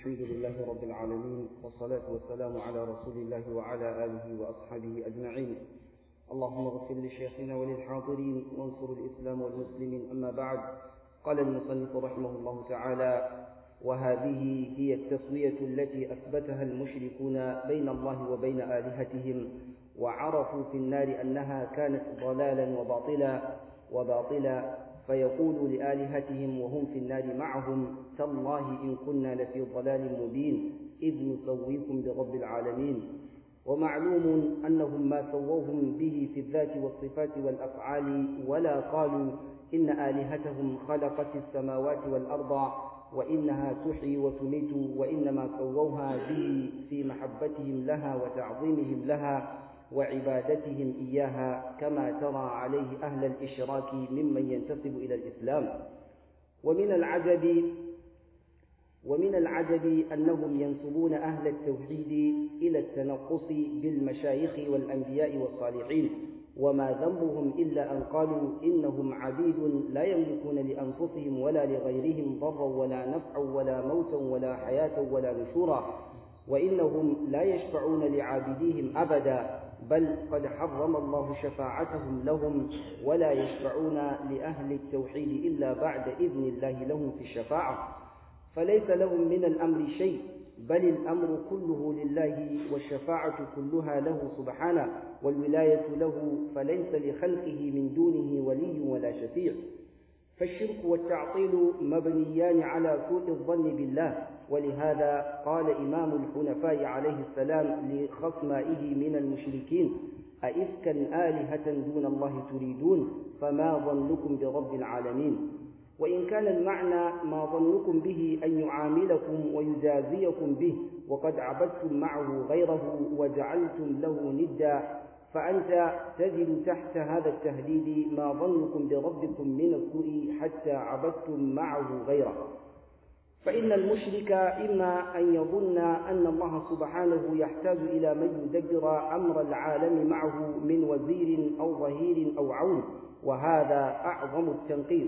الحمد لله رب العالمين والصلاة والسلام على رسول الله وعلى آله وأصحابه أجمعين اللهم اغفر لشيخنا وللحاضرين وانصر الإسلام والمسلمين أما بعد قال المصنف رحمه الله تعالى وهذه هي التسوية التي أثبتها المشركون بين الله وبين آلهتهم وعرفوا في النار أنها كانت ضلالا وباطلا وباطلا فيقول لآلهتهم وهم في النار معهم تالله إن كنا لفي ضلال مبين إذ نسويكم برب العالمين ومعلوم أنهم ما سووهم به في الذات والصفات والأفعال ولا قالوا إن آلهتهم خلقت السماوات والأرض وإنها تحيي وتميت وإنما سووها به في محبتهم لها وتعظيمهم لها وعبادتهم إياها كما ترى عليه أهل الإشراك ممن ينتسب إلى الإسلام ومن العجب ومن العجب أنهم ينسبون أهل التوحيد إلى التنقص بالمشايخ والأنبياء والصالحين وما ذنبهم إلا أن قالوا إنهم عبيد لا يملكون لأنفسهم ولا لغيرهم ضرا ولا نفعا ولا موتا ولا حياة ولا نشورا وإنهم لا يشفعون لعابديهم أبدا بل قد حرم الله شفاعتهم لهم ولا يشفعون لأهل التوحيد إلا بعد إذن الله لهم في الشفاعة فليس لهم من الأمر شيء بل الأمر كله لله والشفاعة كلها له سبحانه والولاية له فليس لخلقه من دونه ولي ولا شفيع فالشرك والتعطيل مبنيان على سوء الظن بالله ولهذا قال إمام الحنفاء عليه السلام لخصمائه من المشركين أئفكا آلهة دون الله تريدون فما ظنكم برب العالمين وإن كان المعنى ما ظنكم به أن يعاملكم ويجازيكم به وقد عبدتم معه غيره وجعلتم له ندا فأنت تجد تحت هذا التهديد ما ظنكم بربكم من السوء حتى عبدتم معه غيره فإن المشرك إما أن يظن أن الله سبحانه يحتاج إلى من يدبر أمر العالم معه من وزير أو ظهير أو عون وهذا أعظم التنقيص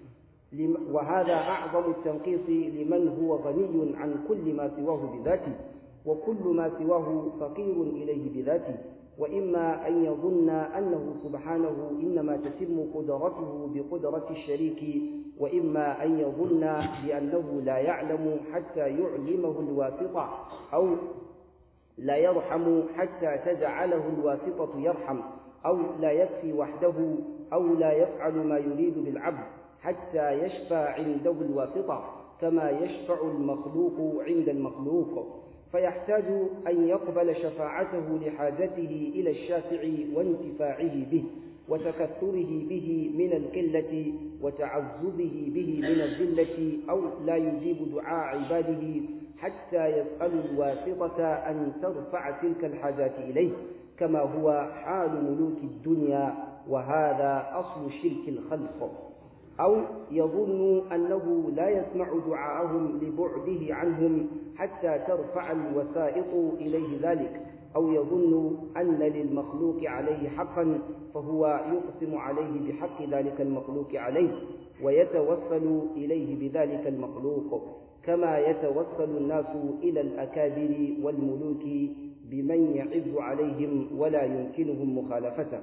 وهذا أعظم التنقيص لمن هو غني عن كل ما سواه بذاته وكل ما سواه فقير إليه بذاته وإما أن يظن أنه سبحانه إنما تتم قدرته بقدرة الشريك وإما أن يظن بأنه لا يعلم حتى يعلمه الواسطة أو لا يرحم حتى تجعله الواسطة يرحم أو لا يكفي وحده أو لا يفعل ما يريد بالعبد حتى يشفى عنده الواسطة كما يشفع المخلوق عند المخلوق فيحتاج أن يقبل شفاعته لحاجته إلى الشافع وانتفاعه به وتكثره به من القلة وتعززه به من الذلة أو لا يجيب دعاء عباده حتى يسأل الواسطة أن ترفع تلك الحاجات إليه كما هو حال ملوك الدنيا وهذا أصل شرك الخلق أو يظن أنه لا يسمع دعاءهم لبعده عنهم حتى ترفع الوسائط إليه ذلك أو يظن أن للمخلوق عليه حقا فهو يقسم عليه بحق ذلك المخلوق عليه ويتوسل إليه بذلك المخلوق كما يتوسل الناس إلى الأكابر والملوك بمن يعز عليهم ولا يمكنهم مخالفته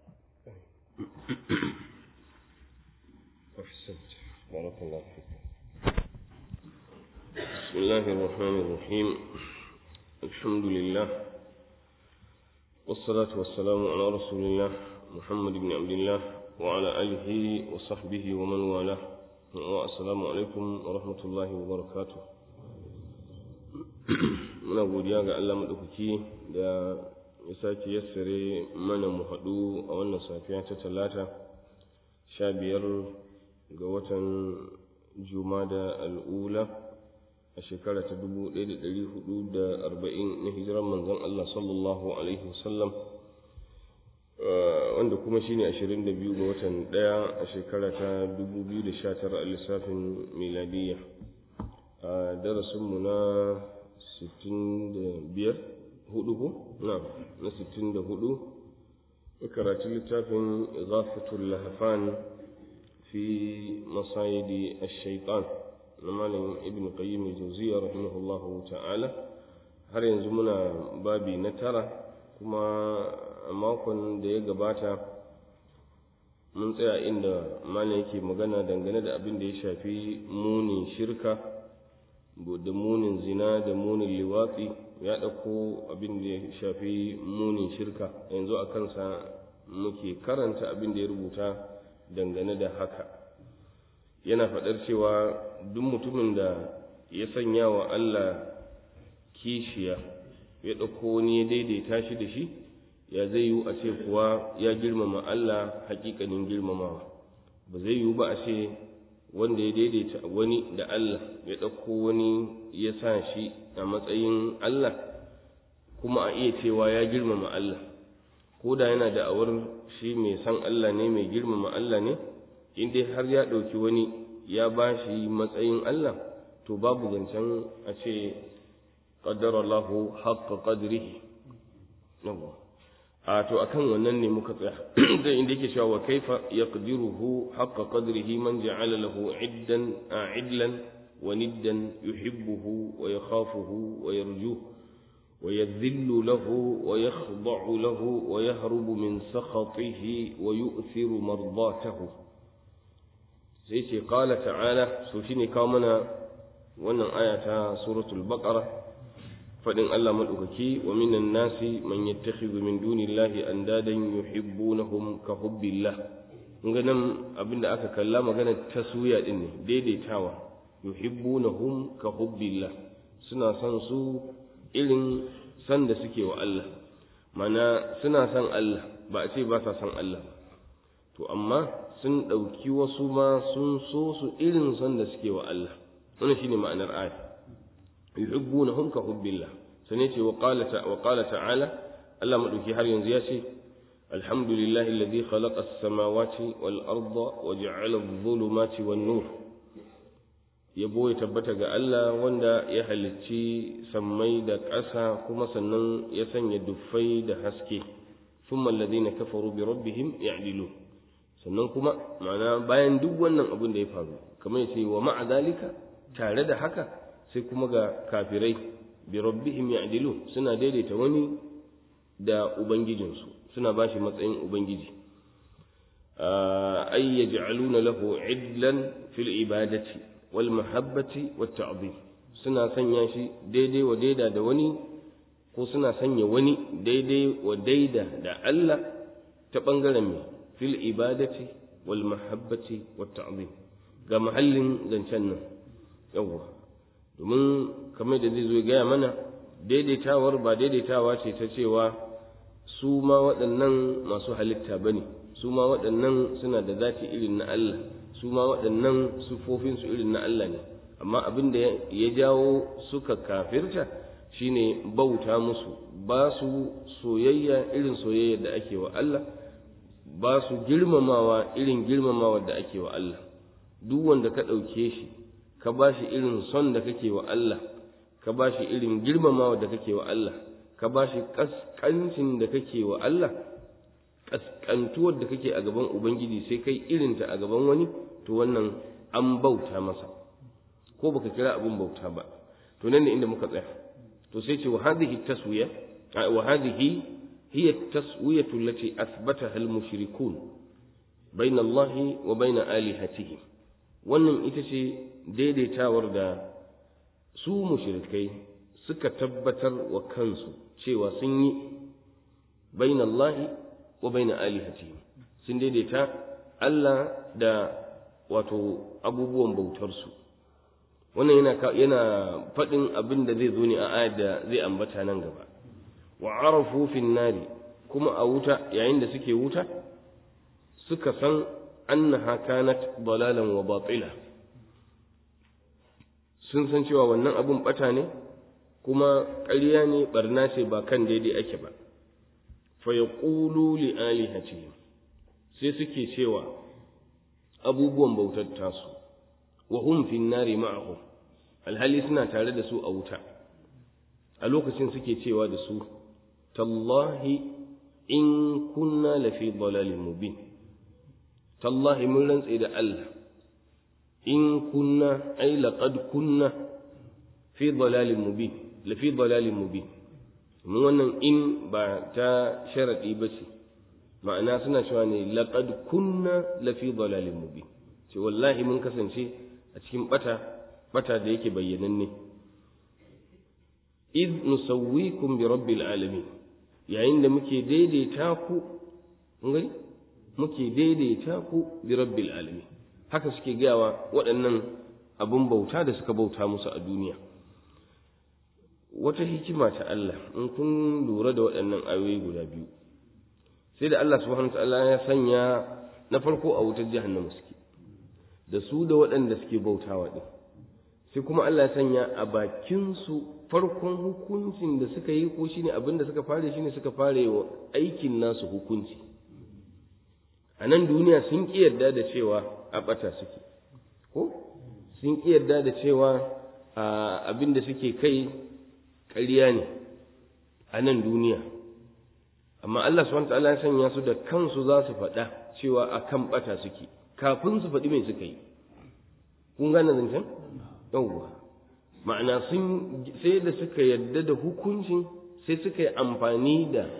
أحسنت بارك الله فيك بسم الله الرحمن الرحيم الحمد لله والصلاة والسلام على رسول الله محمد بن عبد الله وعلى آله وصحبه ومن والاه والسلام عليكم ورحمة الله وبركاته muna godiya ga Allah maɗaukaki da ya sake yassare mana mu haɗu a wannan safiya ta talata sha biyar ga watan jumada al'ula a shekara ta dubu ɗaya da ɗari hudu da arba'in na hijiran manzon Allah sallallahu alaihi wasallam wanda kuma shine ashirin da biyu ga watan ɗaya a shekara ta dubu biyu da sha tara a lissafin miladiyya a darasinmu na sittin da biyar hudu ko na na sittin da hudu karatun littafin ghafatul lahafan في مصايد الشيطان na malam ibn qayyim al-jawziyya rahimahullahu ta'ala har yanzu muna babi na tara kuma a makon da ya gabata mun tsaya inda malam yake magana dangane da abin da ya shafi munin shirka da munin zina da munin liwatsi ya ɗauko abin da ya shafi munin shirka yanzu a kansa muke karanta abin da ya rubuta dangane da haka yana faɗar cewa duk mutumin da ya sanya wa Allah kishiya ya ɗauko wani ya daidaita shi da shi ya zai yiwu a ce kuwa ya girmama Allah hakikanin girmamawa ba zai yiwu ba a ce wanda ya daidaita wani da Allah ya ɗauko wani ya sa shi a matsayin Allah kuma a iya cewa ya girmama Allah ko da yana da awar shi mai san Allah ne mai girmama Allah ne in dai har ya ɗauki wani ya ba shi matsayin Allah to babu zancen a ce ƙaddarallahu haƙƙa ƙadrihi yawwa a to akan wannan ne muka tsaya da inda yake cewa wa kaifa yaqdiruhu haqqa qadrihi man ja'ala lahu iddan a'idlan wa niddan yuhibbuhu wa yakhafuhu wa yarjuhu wa yadhillu lahu wa yakhda'u lahu wa yahrubu min sakhatihi wa yu'thiru mardatahu sai ce qala ta'ala so shine kawo mana wannan aya ta suratul baqara fadin Allah madaukaki wa minan nasi man yattakhidhu min dunillahi andadan yuhibbunahum ka hubbillah kun ga nan abinda aka kalla magana taswiya din ne daidaitawa yuhibbunahum ka hubbillah suna son su irin san da suke wa Allah mana suna son Allah ba a ce ba sa son Allah to amma sun ɗauki wasu ma sun so su irin son da suke wa Allah wannan shine ma'anar ayat yuhibbunahum ka hubbillah sane ce wa qala wa qala ta'ala Allah madauki har yanzu ya ce alhamdulillahi alladhi khalaqa as-samawati wal arda wa ja'ala adh-dhulumati wan nur yabo ya tabbata ga Allah wanda ya halicci sammai da ƙasa kuma sannan ya sanya duffai da haske thumma alladhina kafaru bi rabbihim ya'dilun sannan kuma ma'ana bayan duk wannan abin da ya faru kamar yace wa ma'a dalika tare da haka sai kuma ga kafirai bi rabbihim ya'dilu suna daidaita wani da ubangijinsu suna bashi matsayin ubangiji ay yaj'aluna lahu idlan fil ibadati wal mahabbati wat ta'zim suna sanya shi daidai wa daida da wani ko suna sanya wani daidai wa daida da Allah ta bangaren mai fil ibadati wal mahabbati wat ta'zim ga mahallin zancen nan yawwa domin kamar da zai zo gaya mana daidaitawar ba daidaitawa ce ta cewa su ma waɗannan masu halitta ba ne su ma waɗannan suna da zati irin na Allah su ma waɗannan sufofinsu irin na Allah ne amma abin da ya jawo suka kafirta shine bauta musu ba su soyayya irin soyayya da ake wa Allah ba su girmamawa irin girmamawa da ake wa Allah duk wanda ka ɗauke shi ka ba shi irin son da kake wa Allah ka ba shi irin girmamawa da kake wa Allah ka ba shi ƙasƙancin da kake wa Allah ƙasƙantuwar da kake a gaban Ubangiji sai kai irinta a gaban wani to wannan an bauta masa ko baka kira abin bauta ba to nan ne inda muka tsaya to sai ce wa hadhihi taswiya wa hadhihi hiya taswiyatu allati athbataha al-mushrikun bayna Allah wa bayna alihatihi wannan ita ce daidaitawar da su mushrikai suka tabbatar wa kansu cewa sun yi baina Allah wa baina alihati sun daidaita Allah da wato abubuwan bautarsu wannan yana yana faɗin abin da zai zo ne a ayar da zai ambata nan gaba wa arafu fin nari kuma a wuta yayin da suke wuta suka san annaha kanat dalalan wa batila sun san cewa wannan abun bata ne kuma ƙarya ne barna ce ba kan daidai ake ba fa yaqulu li alihatihim sai suke cewa abubuwan bautar tasu wa hum fi nari ma'ahum alhali suna tare da su a wuta a lokacin suke cewa da su tallahi in kunna lafi dalalin mubin tallahi mun rantse da Allah in kunna ai laqad kunna fi dalalin mubin la fi dalalin mubin mun wannan in ba ta sharadi ba ce ma'ana suna cewa ne laqad kunna la fi dalalin mubin ce wallahi mun kasance a cikin bata bata da yake bayyananne id nusawwikum bi rabbil alamin yayin da muke daidaita ku ngari muke daidaita ku bi rabbil alamin haka suke gawa waɗannan abun bauta da suka bauta musu a duniya wata hikima ta Allah in kun lura da waɗannan ayoyi guda biyu sai da Allah subhanahu ta'ala ya sanya na farko a wutar jahannama suke da su da waɗanda suke bautawa din sai kuma Allah ya sanya a bakin su farkon hukuncin da suka yi ko shine abin da suka fare shine suka fare wa aikin nasu hukunci a nan duniya sun ƙi yarda da cewa a ɓata suke ko sun ƙi yarda da cewa abin da suke kai ƙarya ne a nan duniya amma Allah subhanahu ta'ala ya sanya su da kansu za su faɗa cewa a kan ɓata suke kafin su faɗi mai suka yi kun gane zancen yawwa ma'ana sun sai da suka yarda da hukuncin sai suka yi amfani da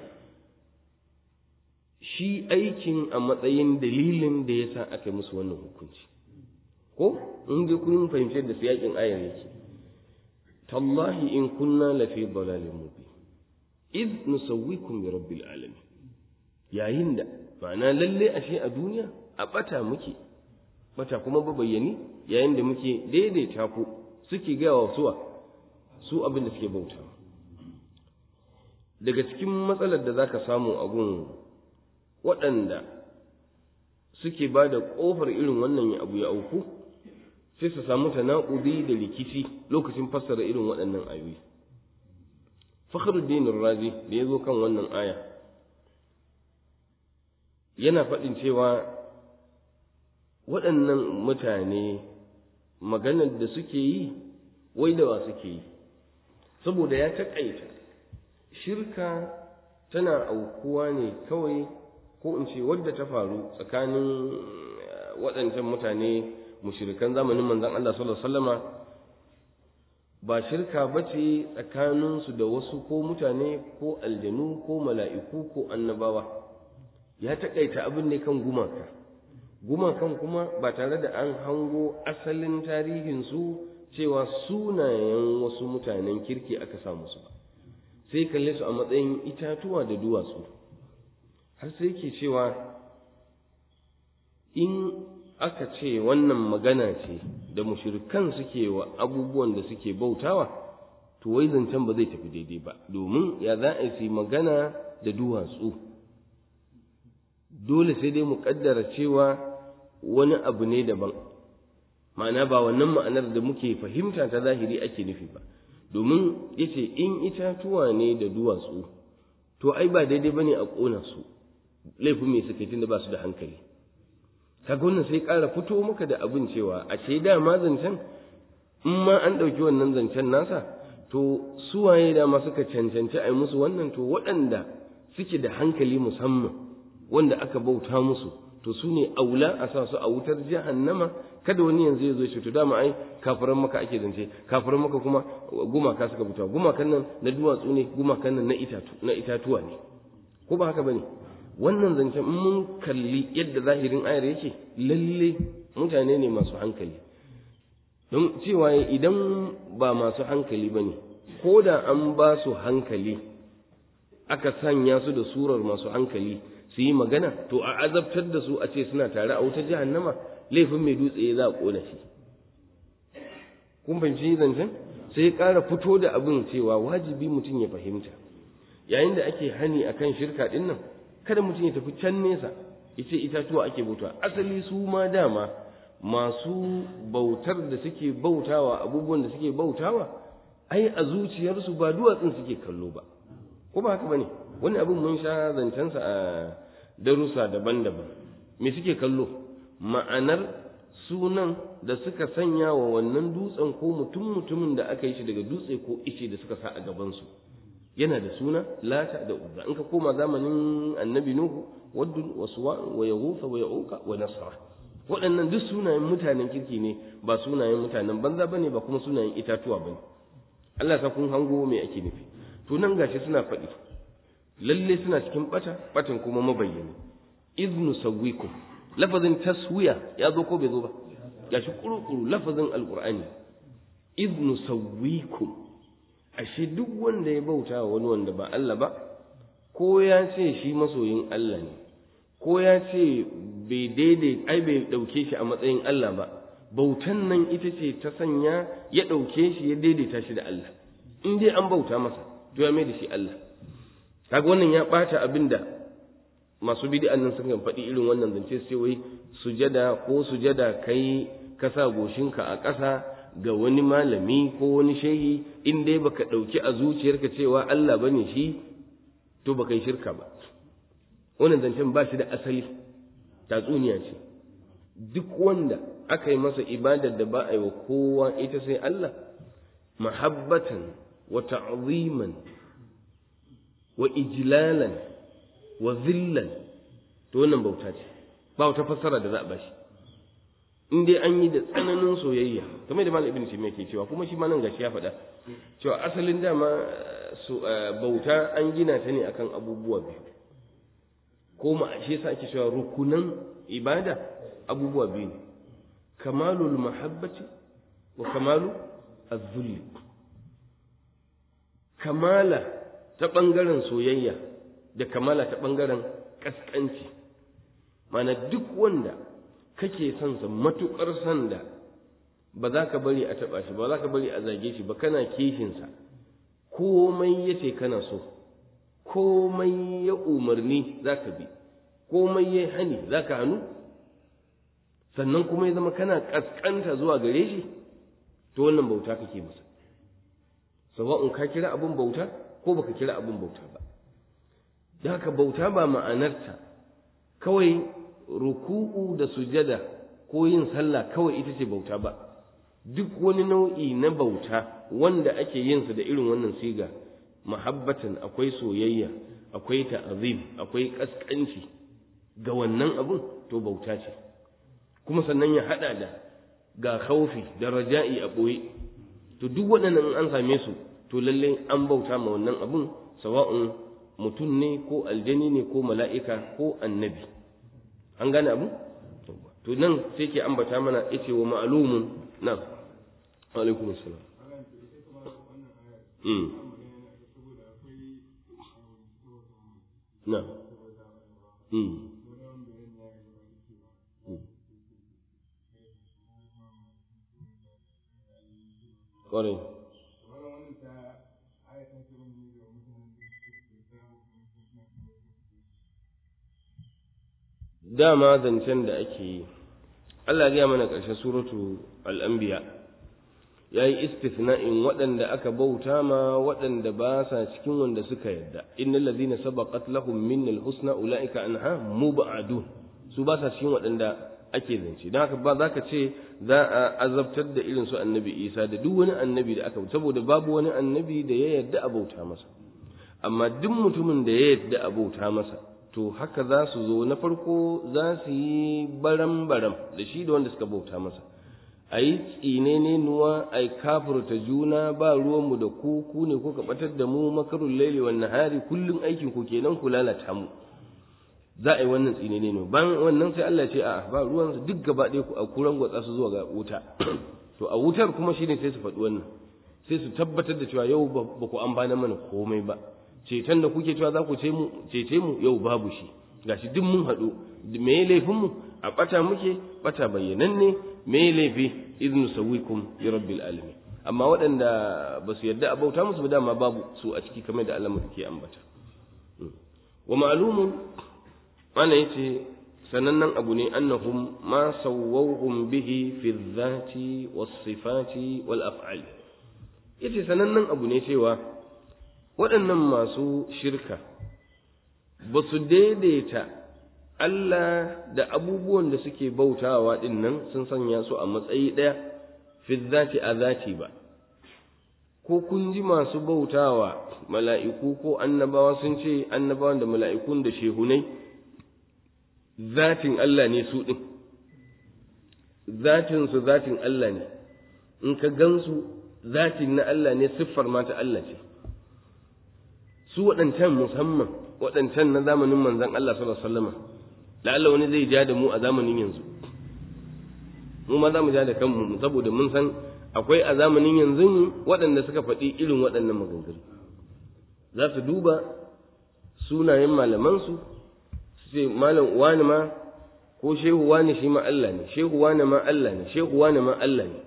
shi aikin a matsayin dalilin da ya sa aka musu wannan hukunci ko in dai kun fahimci da siyakin ayar yake tallahi in kunna lafi dalalin mubin id nusawwikum bi rabbil alamin yayin da ma'ana lalle ashe a duniya a bata muke bata kuma ba bayyani yayin da muke daidaita ku suke gaya wa suwa su abin da suke bauta daga cikin matsalar da zaka samu a gun waɗanda suke ba da ƙofar irin wannan abu ya auku sai su samu tanaƙudi da rikici lokacin fassara irin waɗannan ayoyi fakhruddin razi da ya zo kan wannan aya yana faɗin cewa waɗannan mutane maganar da suke yi wai da wa suke yi saboda ya taƙaita shirka tana aukuwa ne kawai ko in ce wadda ta faru tsakanin waɗancan mutane mushirikan zamanin manzon Allah sallallahu alaihi wasallama ba shirka bace tsakaninsu da wasu ko mutane ko aljanu ko mala'iku ko annabawa ya taƙaita abin ne kan gumaka gumakan kuma ba tare da an hango asalin tarihinsu cewa sunayen wasu mutanen kirki aka samu su ba sai kalle su a matsayin itatuwa da duwatsu har sai ke cewa in aka ce wannan magana ce da mushrikan suke wa abubuwan da suke bautawa to wai zancen ba zai tafi daidai ba domin ya za a yi magana da duwatsu dole sai dai mu kaddara cewa wani abu ne daban ma'ana ba wannan ma'anar da muke fahimta ta zahiri ake nufi ba domin yace in itatuwa ne da duwatsu to ai ba daidai bane a ƙona su laifin me suka tunda ba su da hankali kaga wannan sai ƙara fito maka da abin cewa a ce dama zancen in ma an ɗauki wannan zancen nasa to suwaye dama suka cancanci a yi musu wannan to waɗanda suke da hankali musamman wanda aka bauta musu to su ne aula a sa su a wutar jahannama kada wani yanzu ya zo ya ce to dama ai kafiran maka ake zance kafiran maka kuma gumaka suka bauta gumakan nan na duwatsu ne gumakan nan na itatu na itatuwa ne ko ba haka bane wannan zancen in mun kalli yadda zahirin ayar yake lalle mutane ne masu hankali don cewa idan ba masu hankali bane ko da an ba su hankali aka sanya su da surar masu hankali su yi magana to a azabtar da su a ce suna tare a wuta jahannama laifin mai dutse za a kona shi kun fahimci zancen sai ya ƙara fito da abin cewa wajibi mutum ya fahimta yayin da ake hani akan shirka din nan kada mutum ya tafi can nesa ya ce itatuwa ake bautawa asali su ma dama masu bautar da suke bautawa abubuwan da suke bautawa ai a zuciyarsu ba duwatsun suke kallo ba ko ba haka bane wani abin mun sha zancensa a darussa daban-daban me suke kallo ma'anar sunan da suka sanya wa wannan dutsen ko mutum mutumin da aka yi shi daga dutse ko ice da suka sa a gabansu yana da suna lata da uzza in ka koma zamanin annabi nuhu waddun wa suwa wa yaghutha wa yauka wa nasra waɗannan duk sunayen mutanen kirki ne ba sunayen mutanen banza bane ba kuma sunayen itatuwa bane Allah sa kun hango me ake nufi to nan gashi suna faɗi lalle suna cikin bata batan kuma mabayyani iznu sawwikum lafazin taswiya ya zo ko bai zo ba gashi kurukuru lafazin alqur'ani iznu sawwikum ashe duk wanda ya bauta wa wani wanda ba Allah ba ko ya ce shi masoyin Allah ne ko ya ce bai daidai ai bai dauke shi a matsayin Allah ba bautan nan ita ce ta sanya ya dauke shi ya daidaita shi da Allah in dai an bauta masa to ya mai da shi Allah kaga wannan ya bata abinda masu bid'an nan suka faɗi irin wannan zance sai wai sujada ko sujada kai ka sa goshinka a ƙasa ga wani malami ko wani shehi in dai baka ɗauki a zuciyarka cewa Allah bane shi to baka yi shirka ba wannan zancen ba shi da asali tatsuniya ce duk wanda aka yi masa ibadar da ba a yi wa kowa ita sai Allah mahabbatan wa ta'ziman wa ijlalan wa zillan to wannan bauta ce ba wata fassara da za a bashi in dai an yi da tsananin soyayya kamar da malam ibn taymiya ke cewa kuma shi ma nan gashi ya faɗa cewa asalin dama bauta an gina ta ne akan abubuwa biyu ko ma shi yasa ake cewa rukunan ibada abubuwa biyu ne kamalul mahabbati wa kamalu az-zulli kamala ta ɓangaren soyayya da kamala ta ɓangaren ƙasƙanci mana duk wanda kake son sa matuƙar son da ba za ka bari a taɓa shi ba za ka bari a zage shi ba kana kishinsa komai ya ce kana so komai ya umarni za ka bi komai ya hani za ka hannu sannan kuma ya zama kana ƙasƙanta zuwa gare shi to wannan bauta kake masa sawa'un ka kira abin bauta ko baka kira abin bauta ba da haka bauta ba ma'anarta kawai ruku'u da sujada ko yin sallah kawai ita ce bauta ba duk wani nau'i na bauta wanda ake yin sa da irin wannan siga mahabbatan akwai soyayya akwai ta'azim akwai kaskanci ga wannan abun to bauta ce kuma sannan ya hada da ga khaufi da raja'i a boye to duk waɗannan an same su to lalle an bauta ma wannan abun sawa'un mutum ne ko aljani ne ko mala'ika ko annabi an gane abu to nan sai ke ambata mana yace wa ma'lumun na alaikum assalam mm na mm ƙwarai dama zancen da ake yi Allah ya mana ƙarshen suratu al'ambiya ya yi istisna'in waɗanda aka bauta ma waɗanda ba sa cikin wanda suka yadda innal ladhina sabaqat lahum minnal husna ulaika anha mubadun su ba sa cikin waɗanda ake zance don haka ba za ka ce za a azabtar da irin su annabi isa da duk wani annabi da aka saboda babu wani annabi da ya yadda a bauta masa amma duk mutumin da ya yadda a bauta masa to haka za su zo na farko za su yi baram-baram da shi da wanda suka bauta masa a yi tsine ne nuwa a yi kafurta juna ba ruwanmu da ku ku ne kuka batar da mu makarun laili wa nahari kullum aikin ku kenan ku lalata mu za a yi wannan tsine ne ban wannan sai Allah ce a ba ruwan duk gaba ɗaya ku a kuran gwatsa su zuwa ga wuta to a wutar kuma shine sai su faɗi wannan sai su tabbatar da cewa yau ba ku amfana mana komai ba ceton da kuke cewa za ku cece mu yau babu shi gashi duk mun haɗu me ya laifin mu a ɓata muke ɓata bayyananne me ya laifi iznu sawikum bi rabbil alamin amma waɗanda ba su yarda a bauta musu ba dama babu su a ciki kamar da Allah ke ambata wa ma'lumun ana yace sanannen abu ne annahum ma sawwahum bihi fi dhati was sifati wal af'al yace sanannen abu ne cewa waɗannan masu shirka ba su daidaita Allah da abubuwan da suke bautawa ɗin nan sun sanya su a matsayi ɗaya fi zati a zati ba ko kun ji masu bautawa mala'iku ko annabawa sun ce annabawan da mala'ikun da shehunai zatin Allah ne su ɗin zatin su zatin Allah ne in ka gansu zatin na Allah ne siffar ma ta Allah ce su waɗancan musamman waɗancan na zamanin manzon Allah sallallahu alaihi wasallam la'alla wani zai ja da mu a zamanin yanzu mu ma za mu ja da kanmu saboda mun san akwai a zamanin yanzu waɗanda suka faɗi irin waɗannan maganganu za su duba sunayen malamansu su ce malam wani ma ko shehu wani shi ma Allah ne shehu wani ma Allah ne shehu wani ma Allah ne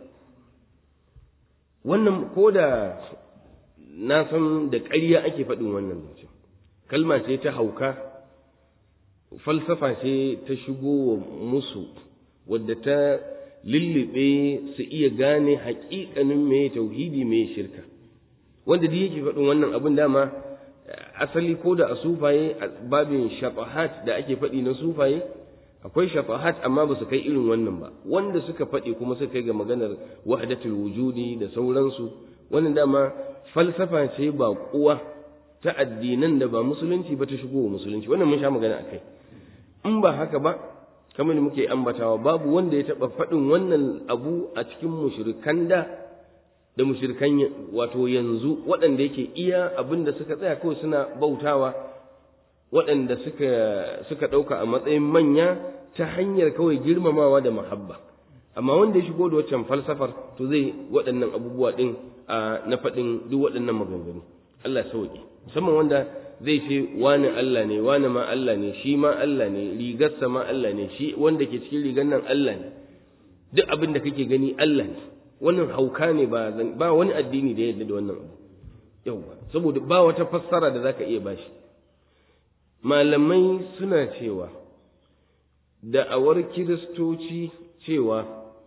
wannan ko da na san da ƙarya ake faɗin wannan zancen kalma ce ta hauka falsafa ce ta shigo wa musu wadda ta lullube su iya gane haƙiƙanin mai tauhidi mai shirka wanda duk yake faɗin wannan abin dama asali ko da a sufaye a babin shafahat da ake faɗi na sufaye akwai shafahat amma ba su kai irin wannan ba wanda suka faɗi kuma suka kai ga maganar wahdatul wujudi da sauransu wannan dama falsafa ce ba kuwa ta addinan da ba musulunci ba ta shigo wa musulunci wannan mun sha magana akai in ba haka ba kamar da muke ambatawa babu wanda ya taɓa faɗin wannan abu a cikin mushrikan da da mushrikan wato yanzu waɗanda yake iya abin da suka tsaya kawai suna bautawa waɗanda suka suka ɗauka a matsayin manya ta hanyar kawai girmamawa da mahabba amma wanda ya shigo da waccan falsafar to zai waɗannan abubuwa ɗin na faɗin duk waɗannan maganganu Allah sauki musamman wanda zai ce wani Allah ne wani ma Allah ne shi ma Allah ne rigarsa ma Allah ne shi wanda ke cikin rigar nan Allah ne duk abin da kake gani Allah ne wannan hauka ne ba ba wani addini da ya yarda da wannan abu yauwa saboda ba wata fassara da zaka iya bashi malamai suna cewa da'awar kiristoci cewa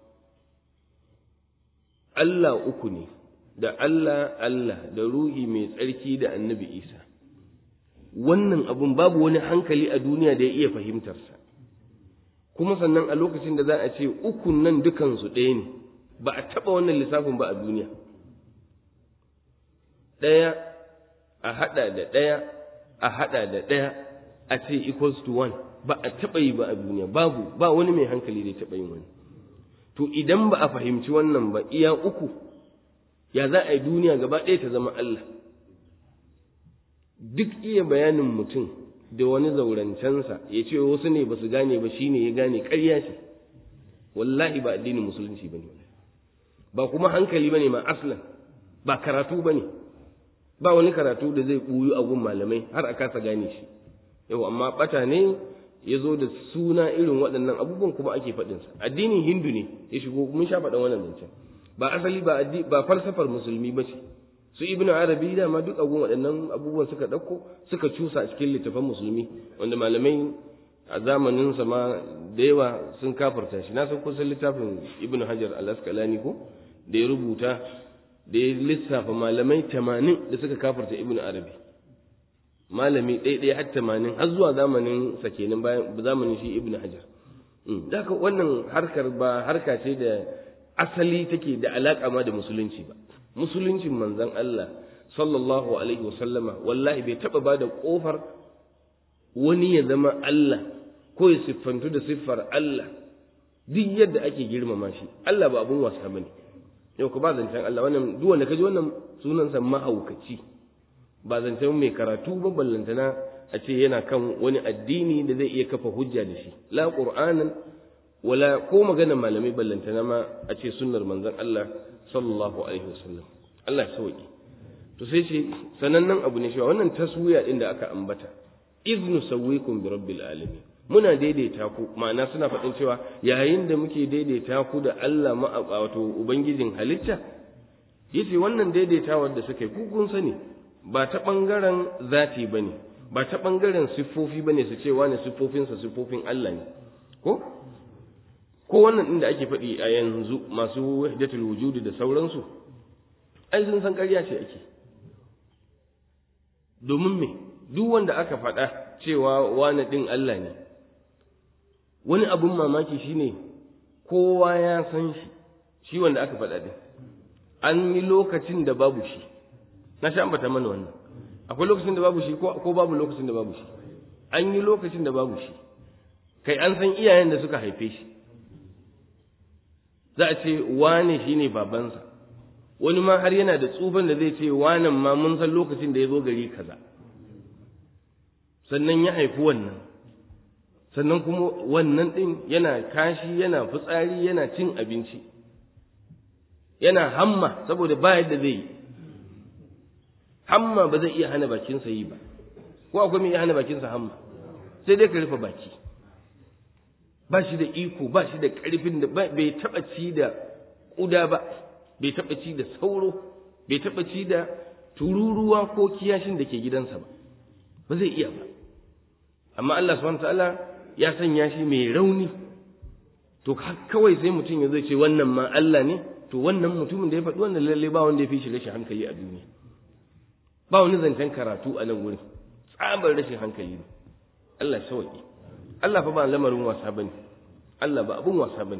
Allah uku ne da Allah Allah da ruhi mai tsarki da annabi Isa wannan abun babu wani hankali a duniya da ya iya fahimtarsa kuma sannan a lokacin da za a ce ukun nan dukansu ɗaya ne ba a taɓa wannan lissafin ba a duniya ɗaya a haɗa da ɗaya a haɗa da ɗaya a ce equals to one ba a taɓa yi ba a duniya babu ba wani mai hankali da ya taɓa yin wani to idan ba a fahimci wannan ba iya uku ya za a yi duniya gaba ɗaya ta zama Allah duk iya bayanin mutum da wani zaurancensa ya ce wasu ne ba su gane ba shine ya gane ƙarya ce wallahi ba addinin musulunci ba ne ba kuma hankali ba ne ma aslan ba karatu ba ne ba wani karatu da zai ɓuyu a gun malamai har a kasa gane shi yau amma ɓata ne ya zo da suna irin waɗannan abubuwan kuma ake faɗinsa addinin hindu ne ya shigo mun sha faɗan wannan zancen ba asali ba ba falsafar musulmi ba ce su ibnu arabi da ma duk agun waɗannan abubuwan suka ɗauko suka cusa a cikin littafan musulmi wanda malamai a zamanin sa ma da yawa sun kafarta shi na san kusan littafin ibnu hajar al-asqalani ko da ya rubuta da ya lissafa malamai tamanin da suka kafarta ibnu arabi malami ɗaya har tamanin har zuwa zamanin sa kenan bayan zamanin shi ibnu hajar da wannan harkar ba harka ce da asali take da alaƙa ma da musulunci ba musuluncin manzon Allah sallallahu alaihi wasallama wallahi bai taɓa ba da ƙofar wani ya zama Allah ko ya siffantu da siffar Allah duk yadda ake girmama shi Allah ba abun wasa bane yau ku ba zancen Allah wannan duk wanda kaji wannan sunansa mahaukaci ba zancen mai karatu ba ballantana a ce yana kan wani addini da zai iya kafa hujja da shi la qur'anan wala ko maganar malamai ballantana ma a ce sunnar manzon Allah sallallahu alaihi wasallam Allah ya sauki to sai ce sanannen abu ne cewa wannan taswiya din da aka ambata iznu sawwikum bi rabbil alamin muna daidaita ku ma'ana suna faɗin cewa yayin da muke daidaita ku da Allah ma wato ubangijin halitta yace wannan daidaitawar da suka yi ku kun sani ba ta bangaren zati bane ba ta bangaren siffofi bane su ce wani siffofinsa siffofin Allah ne ko ko wannan inda ake faɗi a yanzu masu wahdatul wujudi da sauransu ai sun san ƙarya ce ake domin me duk wanda aka faɗa cewa wani ɗin Allah ne wani abun mamaki shine kowa ya san shi shi wanda aka faɗa ɗin an yi lokacin da babu shi na sha ambata mana wannan akwai lokacin da babu shi ko babu lokacin da babu shi an yi lokacin da babu shi kai an san iyayen da suka haife shi za a ce wane shine babansa wani ma har yana da tsufan da zai ce wanan ma mun san lokacin da ya zo gari kaza sannan ya haifi wannan sannan kuma wannan ɗin yana kashi yana fitsari yana cin abinci yana hamma saboda ba yadda zai yi hamma ba zai iya hana bakinsa yi ba ko akwai mai iya hana bakinsa hamma sai dai ka rufe baki ba shi da iko ba shi da ƙarfin da bai taɓa ci da ƙuda ba bai taɓa ci da sauro bai taɓa ci da tururuwa ko kiyashin da ke gidansa ba ba zai iya ba amma Allah subhanahu ta'ala ya sanya shi mai rauni to kawai sai mutum ya zai ce wannan ma Allah ne to wannan mutumin da ya faɗi wannan lalle ba wanda ya fi shi rashin hankali a duniya ba wani zancen karatu a nan wurin tsabar rashin hankali ne Allah sauki Allah fa ba lamarin wasa bane Allah ba abun wasa bane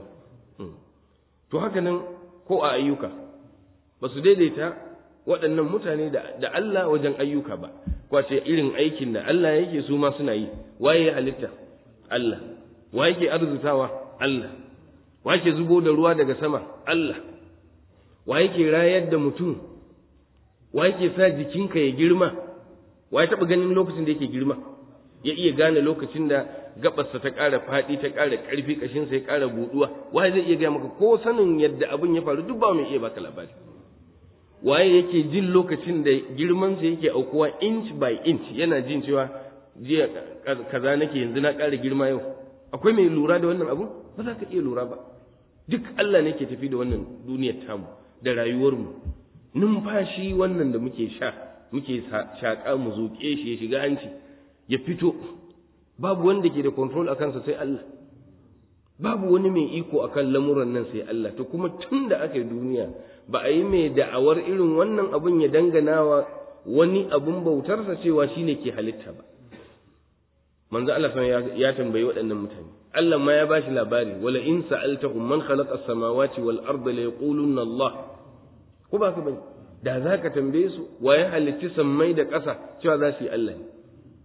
to haka nan ko a ayyuka ba su daidaita waɗannan mutane da Allah wajen ayyuka ba kwace irin aikin da Allah yake su ma suna yi waye ya halitta Allah wa yake arzutawa Allah wa yake zubo da ruwa daga sama Allah wa yake rayar da mutum wa yake sa jikinka ya girma wa ya taɓa ganin lokacin da yake girma ya iya gane lokacin da gabarsa ta ƙara faɗi ta ƙara ƙarfi ƙashinsa ya ƙara buɗuwa waye zai iya gaya maka ko sanin yadda abin ya faru duk ba mai iya baka labari waye yake jin lokacin da girmansa yake aukuwa inch by inch yana jin cewa jiya kaza nake yanzu na ƙara girma yau akwai mai lura da wannan abu ba za ka iya lura ba duk Allah ne ke tafi da wannan duniyar tamu da rayuwarmu numfashi wannan da muke sha muke shaƙa mu zuƙe shi ya shiga hanci ya fito babu wanda ke da control a kansa sai Allah babu wani mai iko akan lamuran nan sai Allah to kuma tun da aka yi duniya ba a yi mai da'awar irin wannan abun ya danganawa wani abun bautarsa cewa shine ke halitta ba manzo Allah ya tambayi waɗannan mutane Allah ma ya bashi labari wala in sa'altahum man khalaqa as-samawati wal arda la yaqulunna Allah ko ba ka bane da zaka tambaye su wa ya halitti sammai da ƙasa cewa za su yi Allah ne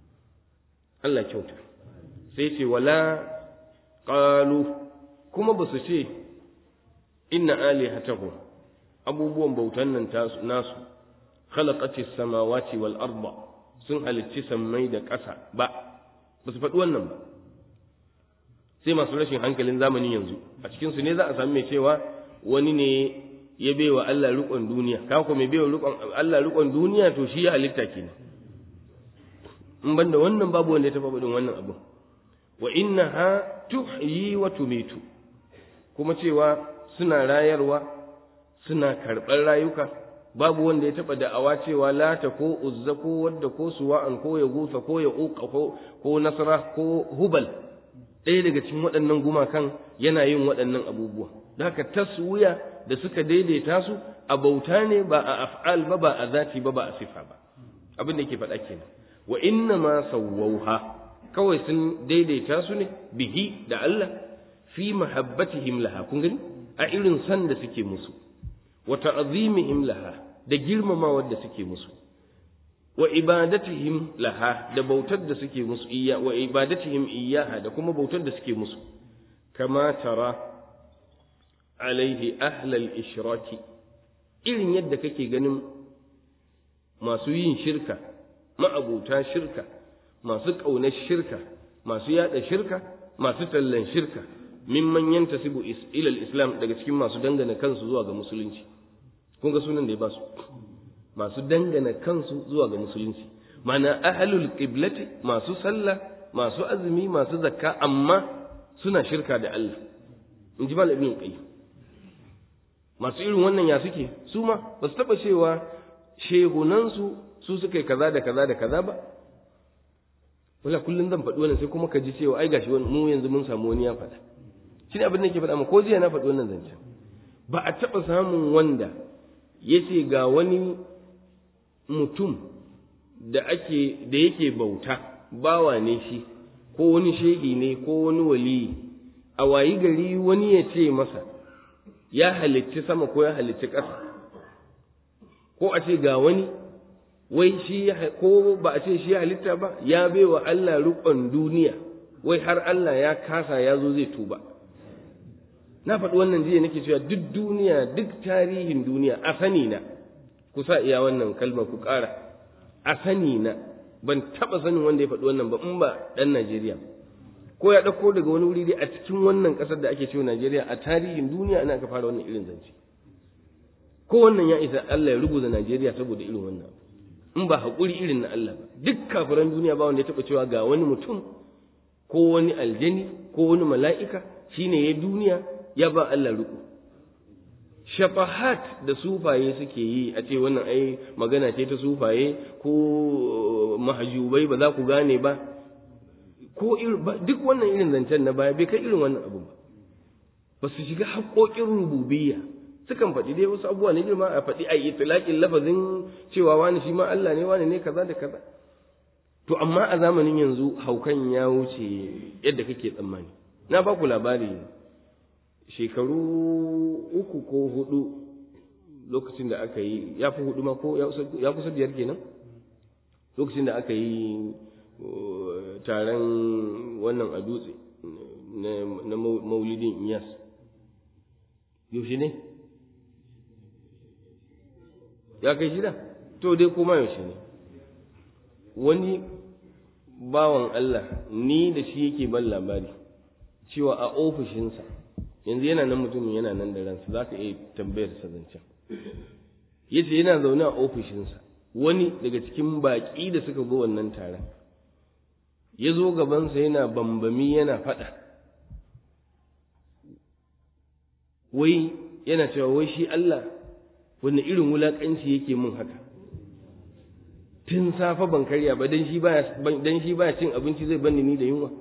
Allah kyauta sai ce wala qalu kuma ba su ce inna alihatahu abubuwan bautan nan nasu khalaqatis samawati wal arda sun halicci sammai da ƙasa ba ba su faɗi wannan ba sai masu rashin hankalin zamanin yanzu a cikin su ne za a sami mai cewa wani ne ya baiwa Allah riƙon duniya ka ko mai baiwa Allah riƙon duniya to shi ya halitta kenan in banda wannan babu wanda ya taɓa faɗin wannan abu wa innaha tuhyi wa tumitu kuma cewa suna rayarwa suna karɓar rayuka babu wanda ya taɓa da'awa cewa lata ko uzza ko wadda ko suwa'an ko ya gusa ko ya uka ko ko nasara ko hubal ɗaya daga cikin waɗannan gumakan yana yin waɗannan abubuwa da haka taswiya da suka daidaita su a bauta ne ba a af'al ba ba a zati ba ba a sifa ba abin da yake faɗa kenan wa inna ma sawwauha kawai sun daidaita su ne bihi da Allah fi mahabbatihim laha kun gani a irin san da suke musu wa ta'zimihim laha da girmamawar da suke musu wa ibadatihim laha da bautar da suke musu iya wa ibadatihim iyaha da kuma bautar da suke musu kama tara alaihi ahlal ishraki irin yadda kake ganin masu yin shirka ma'abuta shirka masu ƙaunar shirka masu yada shirka masu tallan shirka mimman yantasibu ilal islam daga cikin masu dangana kansu zuwa ga musulunci kun ga sunan da ya ba su masu dangana kansu zuwa ga musulunci mana ahlul qiblati masu sallah masu azumi masu zakka amma suna shirka da Allah in ji malam ibn qayyim masu irin wannan ya suke su ma ba su taba cewa shehunansu su suka yi kaza da kaza da kaza ba wala kullum zan faɗi wannan sai kuma ka ji cewa ai gashi mu yanzu mun samu wani ya faɗa shi ne abin da ke faɗa ma ko jiya na faɗi wannan zancen ba a taɓa samun wanda ya ce ga wani mutum da ake da yake bauta bawa ne shi ko wani shehi ne ko wani waliyi a wayi gari wani ya ce masa ya halicci sama ko ya halicci ƙasa ko a ce ga wani wai shi ko ba a ce shi halitta ba ya baiwa Allah riƙon duniya wai har Allah ya kasa ya zo zai tuba na faɗi wannan jiya nake cewa duk duniya duk tarihin duniya a sani na ku sa iya wannan kalmar ku ƙara a sani na ban taɓa sanin wanda ya faɗi wannan ba in ba ɗan Najeriya ko ya ɗauko daga wani wuri dai a cikin wannan ƙasar da ake cewa Najeriya a tarihin duniya ana aka fara wannan irin zance ko wannan ya isa Allah ya rubuta Najeriya saboda irin wannan in ba haƙuri irin na Allah ba duk kafiran duniya ba wanda ya taɓa cewa ga wani mutum ko wani aljani ko wani mala'ika shine ya duniya ya ba Allah ruku shafahat da sufaye suke yi a ce wannan ai magana ce ta sufaye ko mahajubai ba za ku gane ba ko duk wannan irin zancen na baya bai kai irin wannan abu ba ba su shiga haƙoƙin rububiyya sukan faɗi dai wasu abubuwa na girma a faɗi a yi tilaƙin lafazin cewa wani shi ma Allah ne wani ne kaza da kaza to amma a zamanin yanzu haukan ya wuce yadda kake tsammani na ba ku labari shekaru uku ko hudu lokacin da aka yi ya fi hudu ma ko ya kusa biyar kenan lokacin da aka yi taron wannan a dutse na maulidin iyas yaushe ne ya kai shida to dai kuma yaushe ne wani bawan Allah ni da shi yake ban labari cewa a ofishinsa yanzu yana nan mutumin yana nan da ransa za ka iya tambayar sa zancen ya ce yana zaune a ofishinsa wani daga cikin baƙi da suka zo wannan taron ya zo gabansa yana bambami yana faɗa wai yana cewa wai shi Allah wani irin wulaƙanci yake mun haka tun safa ban karya ba dan shi baya dan shi baya cin abinci zai banni ni da yunwa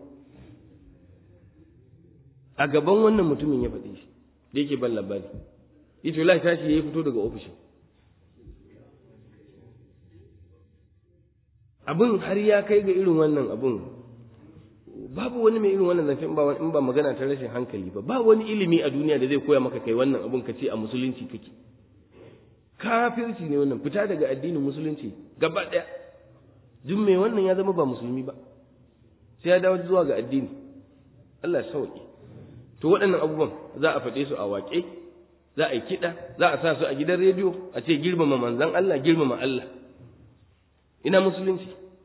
a gaban wannan mutumin ya faɗi shi da yake ban labari yace wallahi tashi ya fito daga ofishin abin har ya kai ga irin wannan abin babu wani mai irin wannan zancen ba in ba magana ta rashin hankali ba ba wani ilimi a duniya da zai koya maka kai wannan abin ka ce a musulunci kake kafirci ne wannan fita daga addinin musulunci gaba ɗaya duk mai wannan ya zama ba musulmi ba sai ya dawo zuwa ga addini Allah sauki to waɗannan abubuwan za a faɗe su a waƙe za a yi kiɗa za a sa su a gidan rediyo a ce girmama manzan Allah girmama Allah ina musulunci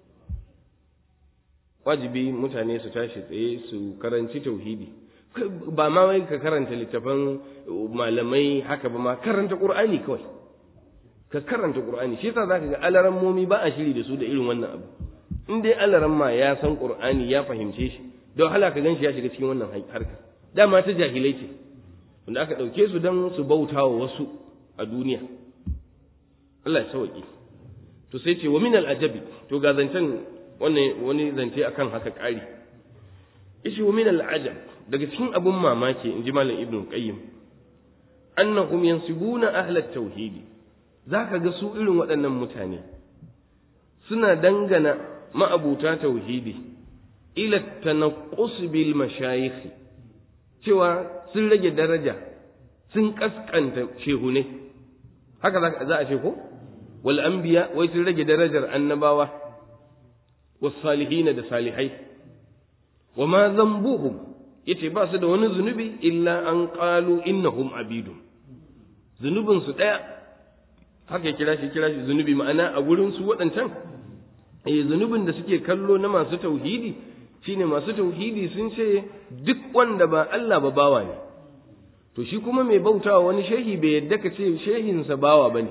wajibi mutane su tashi tsaye su karanci tauhidi ba ma wai ka karanta littafan malamai haka ba ma karanta qur'ani kawai ka karanta qur'ani shi yasa zaka ga alaran momi ba a shiri da su da irin wannan abu in dai alaran ma ya san qur'ani ya fahimce shi don hala ka ganshi ya shiga cikin wannan harka dama ta jahilai ce wanda aka ɗauke su don su bauta wa wasu a duniya Allah ya sauki to sai ce wa min al'ajabi to ga zancen wani zance akan haka ƙari yace wa min al'ajab daga cikin abun mamaki in ji malam ibnu qayyim annahum yansibuna ahla tauhidi zaka ga su irin waɗannan mutane suna dangana ma'abuta tauhidi ila tanaqqus bil mashayikh cewa sun rage daraja sun kaskanta shehune haka za a ce ko wal anbiya wai sun rage darajar annabawa was salihina da salihai wa ma zambuhum yace ba su da wani zunubi illa an qalu innahum abidun zunubin su daya haka ya kira shi kira shi zunubi ma'ana a gurin su waɗancan eh zunubin da suke kallo na masu tauhidi shine masu tauhidi sun ce duk wanda ba Allah ba bawa ne to shi kuma mai bautawa wani shehi bai yadda ka ce shehinsa bawa bane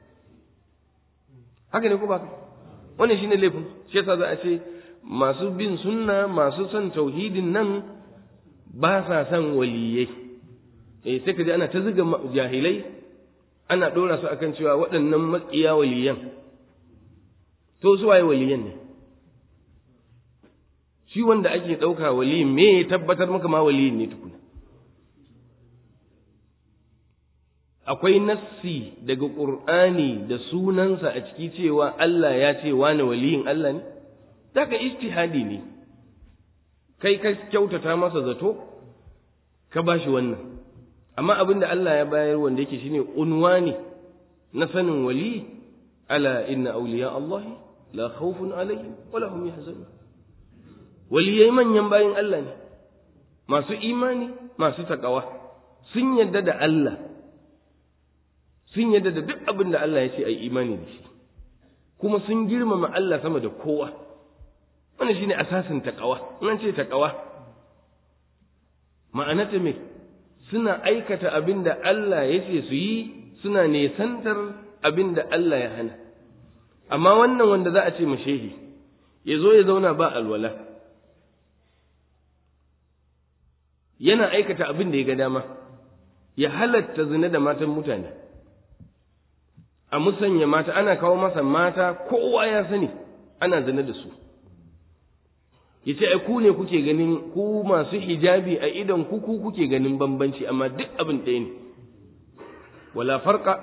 haka ne ko ba wannan shine laifin shi yasa za a ce masu bin sunna masu son tauhidin nan ba sa son waliyai eh sai ka ji ana ta zuga jahilai ana ɗora su akan cewa waɗannan maƙiya waliyan to su waye waliyan ne shi wanda ake ɗauka wali me ya tabbatar maka ma waliyin ne tukuna akwai nassi daga ƙur'ani da sunansa a ciki cewa Allah ya ce wani waliyin Allah ne daga ijtihadi ne kai ka kyautata masa zato ka bashi wannan amma abin da Allah ya bayar wanda yake shine unwani na sanin wali ala inna awliya Allah la khawfun alaihim wa lahum yahzanun waliyai manyan bayin Allah ne masu imani masu takawa sun yadda da Allah sun yadda da duk abin da Allah ya ce a yi imani da shi kuma sun girmama Allah sama da kowa wannan shine asasin taqwa nan ce taqwa ma'anata me suna aikata abin da Allah ya ce su yi suna nesantar abin da Allah ya hana amma wannan wanda za a ce mashehi ya zo ya zauna ba alwala yana aikata abin da ya ga dama ya halatta zina da matan mutane a musanya mata ana kawo masa mata kowa ya sani ana zina da su ya ce ai ku ne kuke ganin ku masu hijabi a idan ku ku kuke ganin bambanci amma duk abin ɗaya ne wala farqa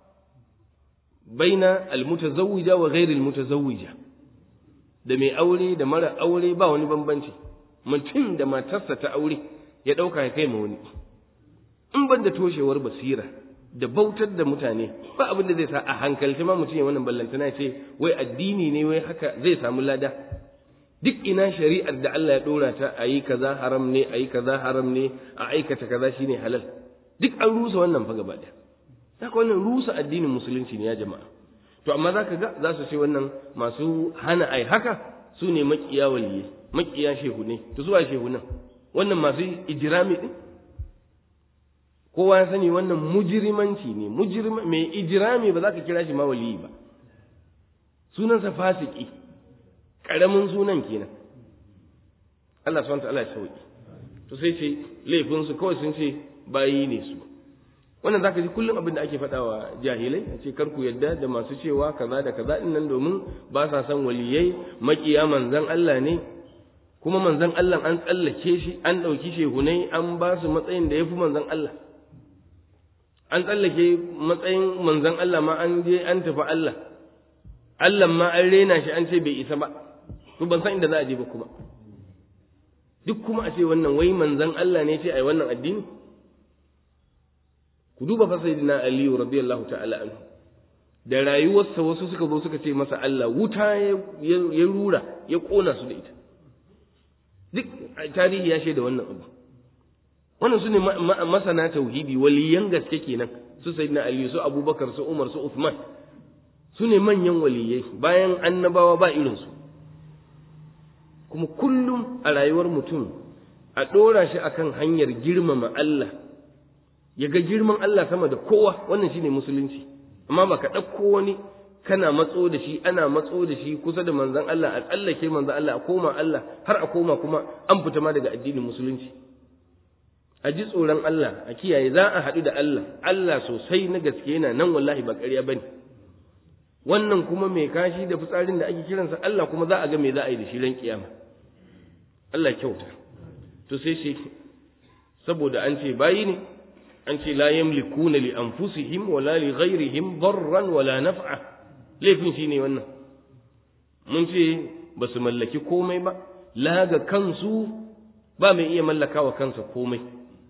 baina almutazawwija wa ghairi almutazawwija da mai aure da mara aure ba wani bambanci mutum da matarsa ta aure ya ɗauka ya kai ma wani in ban da toshewar basira da bautar da mutane ba abin da zai sa a hankalci ma mutum ya wannan ballantana ce wai addini ne wai haka zai samu lada duk ina shari'ar da Allah ya dora ta a yi kaza haram ne a yi kaza haram ne a aikata kaza shine halal duk an rusa wannan fa gaba ɗaya haka wannan rusa addinin musulunci ne ya jama'a to amma zaka ga za su ce wannan masu hana ai haka su ne makiya waliyai makiya shehu ne to zuwa shehu nan wannan masu ijirami din kowa ya sani wannan mujrimanci ne mujrima mai ijirami ba za ka kira shi ma waliyi ba sunansa fasiki karamin sunan kenan Allah subhanahu wa ta'ala ya sauki to sai ce laifin su kawai sun ce bayi ne su wannan zaka ji kullum abin da ake faɗawa jahilai a ce kar ku yadda da masu cewa kaza da kaza din nan domin ba sa son waliyai makiya manzon Allah ne kuma manzon Allah an tsallake shi an ɗauki shehunai an ba su matsayin da ya fi manzon Allah an tsallake matsayin manzon Allah ma an je an tafi Allah Allah ma an rena shi an ce bai isa ba to ban san inda za a je ba kuma duk kuma a ce wannan wai manzon Allah ne ce ai wannan addini ku duba fa sayyidina aliyu radiyallahu ta'ala anhu da rayuwarsa wasu suka zo suka ce masa Allah wuta ya rura ya kona su da ita duk tarihi ya shaida wannan abu wannan su ne masana tauhidi waliyan gaske kenan su sayyidina aliyu su abubakar su umar su uthman su ne manyan waliyai bayan annabawa ba irinsu kuma kullum a rayuwar mutum a ɗora shi akan hanyar girmama Allah ya ga girman Allah sama da kowa wannan shine musulunci amma ba ka ɗauko wani kana matso da shi ana matso da shi kusa da manzon Allah a tsallake manzon Allah a koma Allah har a koma kuma an fita ma daga addinin musulunci a ji tsoron Allah a kiyaye za a haɗu da Allah Allah sosai na gaske yana nan wallahi ba ƙarya bane wannan kuma mai kashi da fitsarin da ake kiransa Allah kuma za a ga me za a yi da shi ran kiyama Allah kyauta to sai shi saboda an ce bayi ne an ce la yamlikuna li anfusihim wala li ghairihim darran wala naf'a laifin shine wannan mun ce ba su mallaki komai ba la ga kansu ba mai iya mallakawa kansa komai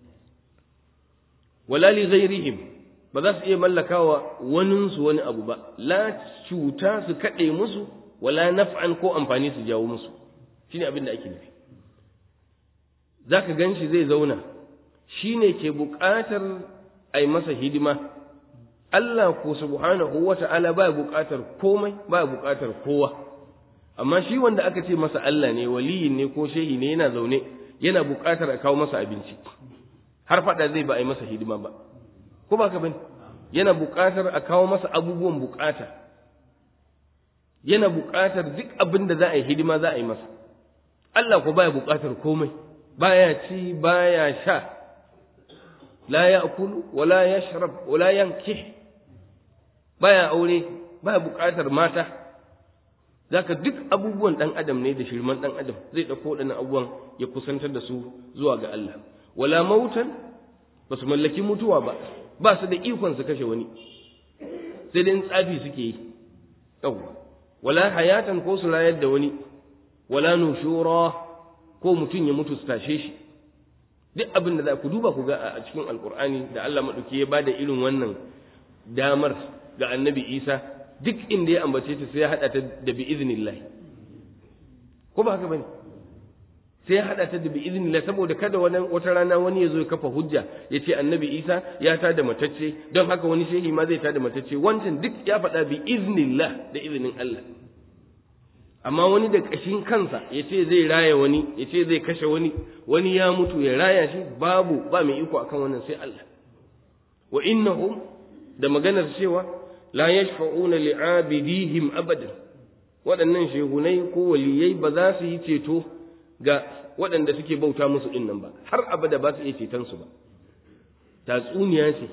wala li ghairihim ba za su iya mallakawa waninsu wani abu ba la cuta su kaɗe musu wala naf'an ko amfani su jawo musu shine abin da ake nufi zaka gan shi zai zauna shi ne ke buƙatar a yi masa hidima Allah ko subhanahu wa ta'ala ba buƙatar komai ba buƙatar kowa amma shi wanda aka ce masa Allah ne waliyin ne ko shehi ne yana zaune yana buƙatar a kawo masa abinci har faɗa zai ba a yi masa hidima ba ko ba ka bane yana buƙatar a kawo masa abubuwan buƙata yana buƙatar duk abin da za a yi hidima za a yi masa Allah ko baya buƙatar komai baya ci baya sha la ya'kulu wala yashrab wala yankih baya aure baya buƙatar mata zaka duk abubuwan dan adam ne da shirman dan adam zai dauko wadannan abubuwan ya kusantar da su zuwa ga Allah wala mautan ba su mallaki mutuwa ba ba su da ikon su kashe wani sai dai tsafi suke yi yawwa wala hayatan ko su rayar da wani wala nushura ko mutum ya mutu su tashe shi duk abin da za ku duba ku ga a cikin alkur'ani da Allah maɗauki ya bada irin wannan damar ga annabi isa duk inda ya ambace ta sai ya haɗa ta da bi iznillah ko ba haka bane sai ya haɗa ta da bi iznillah saboda kada wani wata rana wani ya zo ya kafa hujja ya ce annabi isa ya ta da matacce don haka wani shehi ma zai ta da matacce wancan duk ya faɗa bi iznillah da izinin Allah amma wani da ƙashin kansa ya ce zai raya wani ya ce zai kashe wani wani ya mutu ya raya shi babu ba mai iko akan wannan sai Allah wa innahum da maganar cewa la yashfa'una li'abidihim abadan waɗannan shehunai ko waliyai ba za su yi ceto ga waɗanda suke bauta musu ɗin nan ba har abada ba su iya ceton su ba tatsuniya ce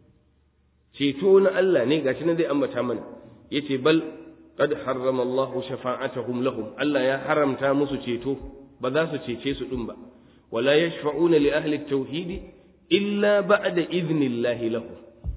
ceto na Allah ne gashi na zai ambata mana yace bal qad harrama Allahu shafa'atahum lahum Allah ya haramta musu ceto ba za su cece su ɗin ba wala yashfa'una li ahli at-tauhid illa ba'da idnillahi lahum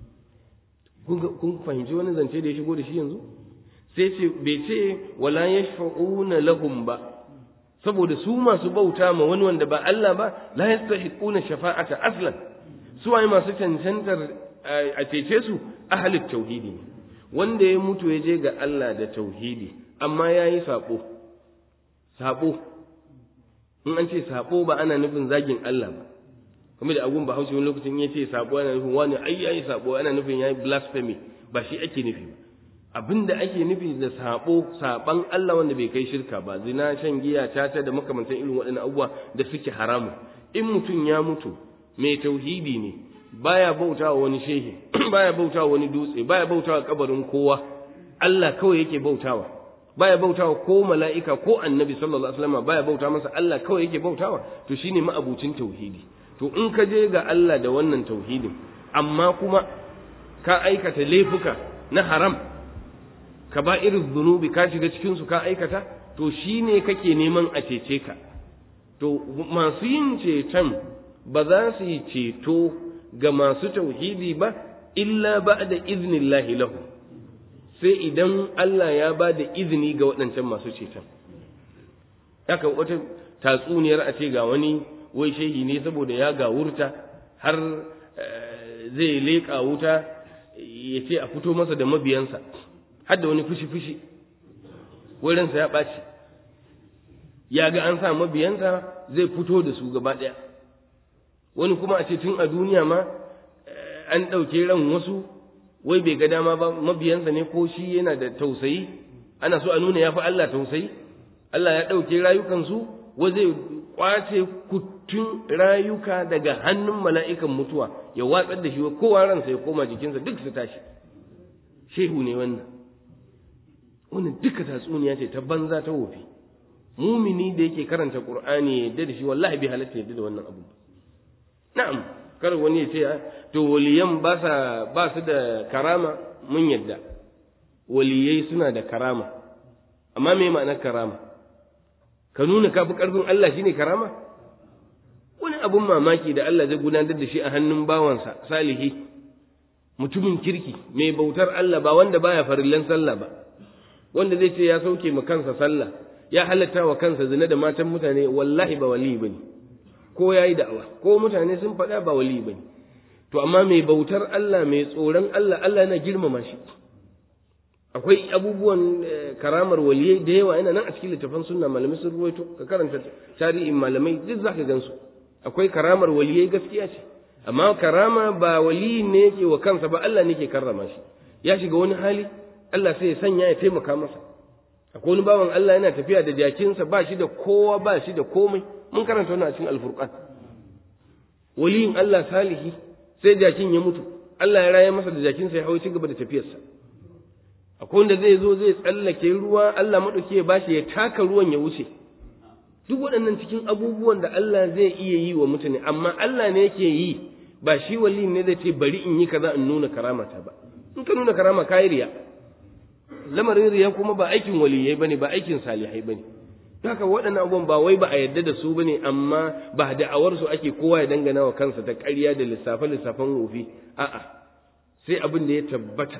kun fahimci wani zance da ya shigo da shi yanzu sai ce bai ce wala yashfa'una lahum ba saboda su masu bauta ma wani wanda ba Allah ba la yastahiquna shafa'ata aslan su waye masu cancantar a cece su ahli tauhidi ne wanda ya mutu ya je ga Allah da tauhidi amma yayi sabo sabo in an ce sabo ba ana nufin zagin Allah ba kuma da agun bahaushe wani lokacin ya ce sabo ana nufin wani ai yayi sabo ana nufin yayi blasphemy ba shi ake nufi ba abinda ake nufi da sabo saban Allah wanda bai kai shirka ba zina shan giya tata da makamantan irin waɗannan abubuwa da suke haramu in mutum ya mutu mai tauhidi ne baya bautawa wani shehi baya bautawa wani dutse baya bautawa kabarin kowa Allah kawai yake bautawa baya bautawa ko mala'ika ko annabi sallallahu alaihi wasallam baya bauta masa Allah kawai yake bautawa to shine ma'abucin tauhidi to in ka je ga Allah da wannan tauhidin amma kuma ka aikata laifuka na haram ka ba irin zunubi ka shiga cikin su ka aikata to shine kake neman a cece ka to masu yin ceton ba za su yi ceto ga masu tauhidi ba illa ba da iznillahi lahu sai idan Allah ya ba da izini ga waɗancan masu ceton haka wata tatsuniyar a ce ga wani wai shehi ne saboda ya gawurta har zai leƙa wuta ya ce a fito masa da mabiyansa har da wani fushi-fushi wurinsa ya ɓaci ya ga an sa mabiyansa zai fito da su gaba ɗaya wani kuma a ce tun a duniya ma an ɗauke ran wasu wai bai ga dama ba mabiyansa ne ko shi yana da tausayi ana so a nuna ya fi Allah tausayi Allah ya ɗauke rayukansu wa zai kwace kuttun rayuka daga hannun mala'ikan mutuwa ya watsar da shi wa kowa ransa ya koma jikinsa duk su tashi shehu ne wannan wannan duka tatsuniya ce ta banza ta wofi mumini da yake karanta qur'ani ya yadda da shi wallahi bai halatta yadda da wannan abu na'am kar wani ya ce to waliyan ba sa ba su da karama mun yadda waliyai suna da karama amma me ma'anar karama ka nuna kafi karfin Allah shine karama wani abun mamaki da Allah zai gudanar da shi a hannun bawansa salihi mutumin kirki mai bautar Allah ba wanda baya farillan sallah ba wanda zai ce ya sauke ma kansa sallah ya halatta wa kansa zina da matan mutane wallahi ba wali bane ko yayi da'awa ko mutane sun faɗa ba wali bane to amma mai bautar Allah mai tsoron Allah Allah yana girmama shi akwai abubuwan karamar waliyai da yawa yana nan a cikin littafan sunna malamai sun ruwaito ka karanta tarihin malamai duk zaka gansu akwai karamar waliyai gaskiya ce amma karama ba wali ne yake wa kansa ba Allah ne ke karrama shi ya shiga wani hali Allah sai ya sanya ya taimaka masa akwai wani bawan Allah yana tafiya da jakinsa ba shi da kowa ba shi da komai mun karanta wannan a cikin alfurqan waliyin Allah salihi sai jakin ya mutu Allah ya raya masa da jakinsa ya hawo ci gaba da tafiyarsa akwai wanda zai zo zai tsallake ruwa Allah maɗauki ya bashi ya taka ruwan ya wuce duk waɗannan cikin abubuwan da Allah zai iya yi wa mutane amma Allah ne yake yi ba shi wali ne zai ce bari in yi kaza in nuna karamata ba in ka nuna karama kayi riya lamarin riya kuma ba aikin waliyai bane ba aikin salihai bane haka waɗannan abubuwan ba wai ba a yadda da su bane amma ba da'awar su ake kowa ya dangana wa kansa ta ƙarya da lissafe lissafen wofi a'a sai abin da ya tabbata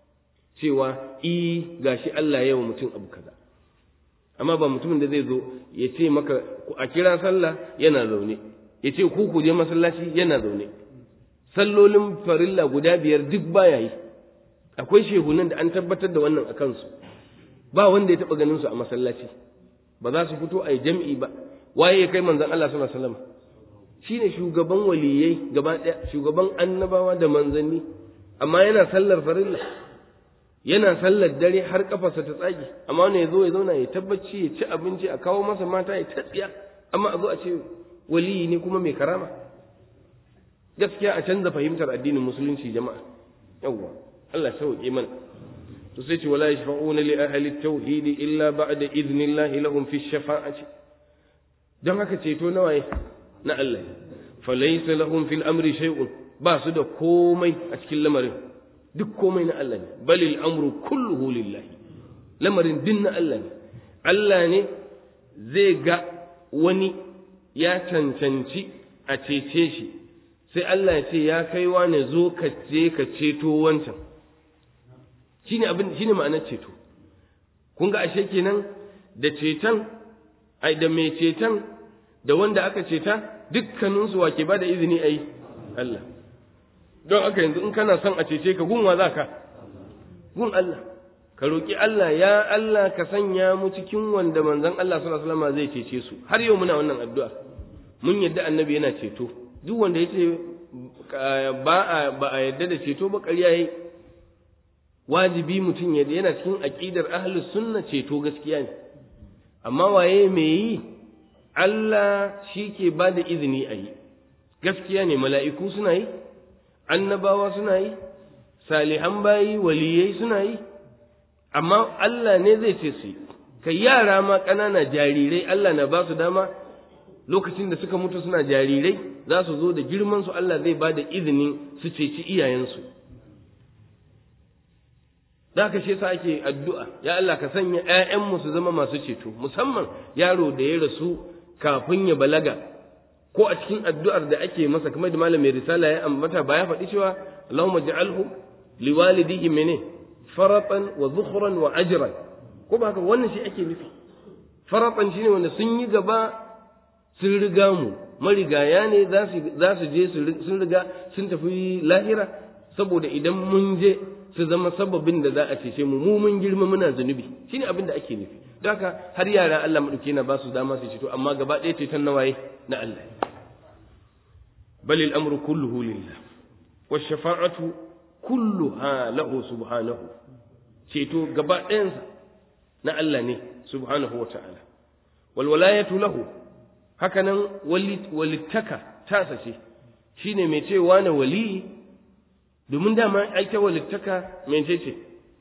cewa i gashi Allah ya yi wa mutum abu kaza amma ba mutumin da zai zo ya ce maka a kira sallah yana zaune ya ce ku ku je masallaci yana zaune sallolin farilla guda biyar duk baya yi akwai shehunan da an tabbatar da wannan a kansu ba wanda ya taɓa ganin su a masallaci ba za su fito a yi jam'i ba waye ya kai manzon Allah sallallahu alaihi wasallam shine shugaban waliyai gaba ɗaya shugaban annabawa da manzanni amma yana sallar farilla yana sallar dare har kafarsa ta tsage amma wani ya zo ya zauna ya tabbaci ya ci abinci a kawo masa mata ya tatsiya amma a zo a ce waliyi ne kuma mai karama gaskiya a canza fahimtar addinin musulunci jama'a yawwa Allah sauke mana to sai ce wala yashfa'una li ahli at-tauhid illa ba'da idnillahi lahum fi shafa'ati don haka ceto nawa na Allah falaysa lahum fil amri shay'un ba su da komai a cikin lamarin duk komai na Allah ne balil amru kulluhu lillahi lamarin din na Allah ne Allah ne zai ga wani ya cancanci a cece shi sai Allah ya ce ya kai ne zo ka je ka ceto wancan shine abin shine ma'anar ceto kun ga ashe kenan da ceton ai da mai ceton da wanda aka ceta dukkaninsu wa ke ba da izini a yi Allah don aka yanzu in kana son a cece ka gunwa za ka gun Allah ka roƙi Allah ya Allah ka sanya mu cikin wanda manzon Allah sallallahu alaihi wasallam zai cece su har yau muna wannan addu'a mun yadda annabi yana ceto duk wanda yace ba a ba a yadda da ceto ba ƙarya yayi wajibi mutum yadda yana cikin aqidar ahlus sunna ceto gaskiya ne amma waye me yi Allah shi ke ba da izini a yi gaskiya ne mala'iku suna yi annabawa suna yi salihan bayi waliyai suna yi amma Allah ne zai ce su kai yara ma ƙanana jarirai Allah na ba su dama lokacin da suka mutu suna jarirai za su zo da girman su Allah zai ba da izinin su ceci iyayensu da ka shi yasa ake addu'a ya Allah ka sanya ‘ya'yanmu su zama masu ceto musamman yaro da ya rasu kafin ya balaga ko a cikin addu'ar da ake masa kamar da malamin risala ya ambata ba ya faɗi cewa Allahumma ja'alhu liwalidihi mene faratan wa zukhran wa ajran ko ba haka wannan shi ake nufi faratan shine wanda sun yi gaba sun riga mu marigaya ne za su za su je sun riga sun tafi lahira saboda idan mun je su zama sababin da za a cece mu mu mun girma muna zunubi shine abin da ake nufi don haka har yara Allah madauke na ba su dama su ceto amma gaba ɗaya ceton na waye na Allah bal al-amru kulluhu lillah wa shafa'atu kulluha lahu subhanahu ceto gaba ɗayansa na Allah ne subhanahu wa ta'ala wal walayatu lahu hakanan walittaka tasa ce shine mai cewa na wali domin dama aita walittaka mece ce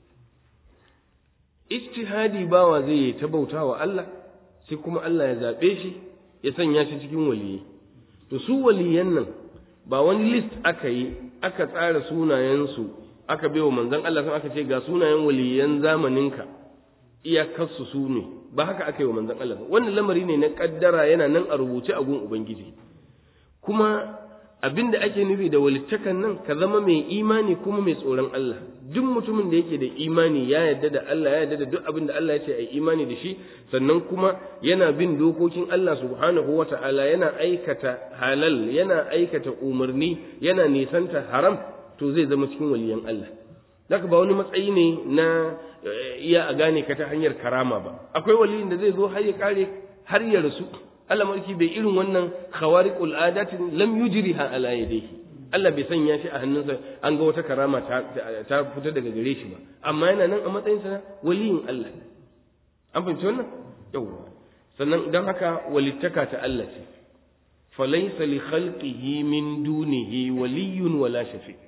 ijtihadi bawa zai yi ta bauta wa Allah sai kuma Allah ya zaɓe shi ya sanya shi cikin waliyi to su waliyan nan ba wani list aka yi aka tsara sunayensu aka baiwa manzon Allah sun aka ce ga sunayen waliyan zamaninka iyakarsu su ne ba haka aka yi wa manzon Allah wannan lamari ne na kaddara yana nan a rubuce a gun ubangiji kuma abin da ake nufi da walittakan nan ka zama mai imani kuma mai tsoron Allah duk mutumin da yake da imani ya yarda da Allah ya yarda da duk abin da Allah ya ce a imani da shi sannan kuma yana bin dokokin Allah subhanahu wata'ala yana aikata halal yana aikata umarni yana nisanta haram to zai zama cikin waliyan Allah Daka ba wani matsayi ne na iya a gane ka ta hanyar karama ba akwai waliyin da zai zo har ya kare har ya rasu Allah mulki bai irin wannan khawariqul adatin lam yujriha ala yadayhi Allah bai sanya shi a hannunsa an ga wata karama ta, ta fita daga gare shi ba amma yana nan a matsayin sa waliyin Allah an fahimci wannan yawa sannan dan haka walittaka ta Allah ce falaysa li khalqihi min dunihi waliyyun wala shafi'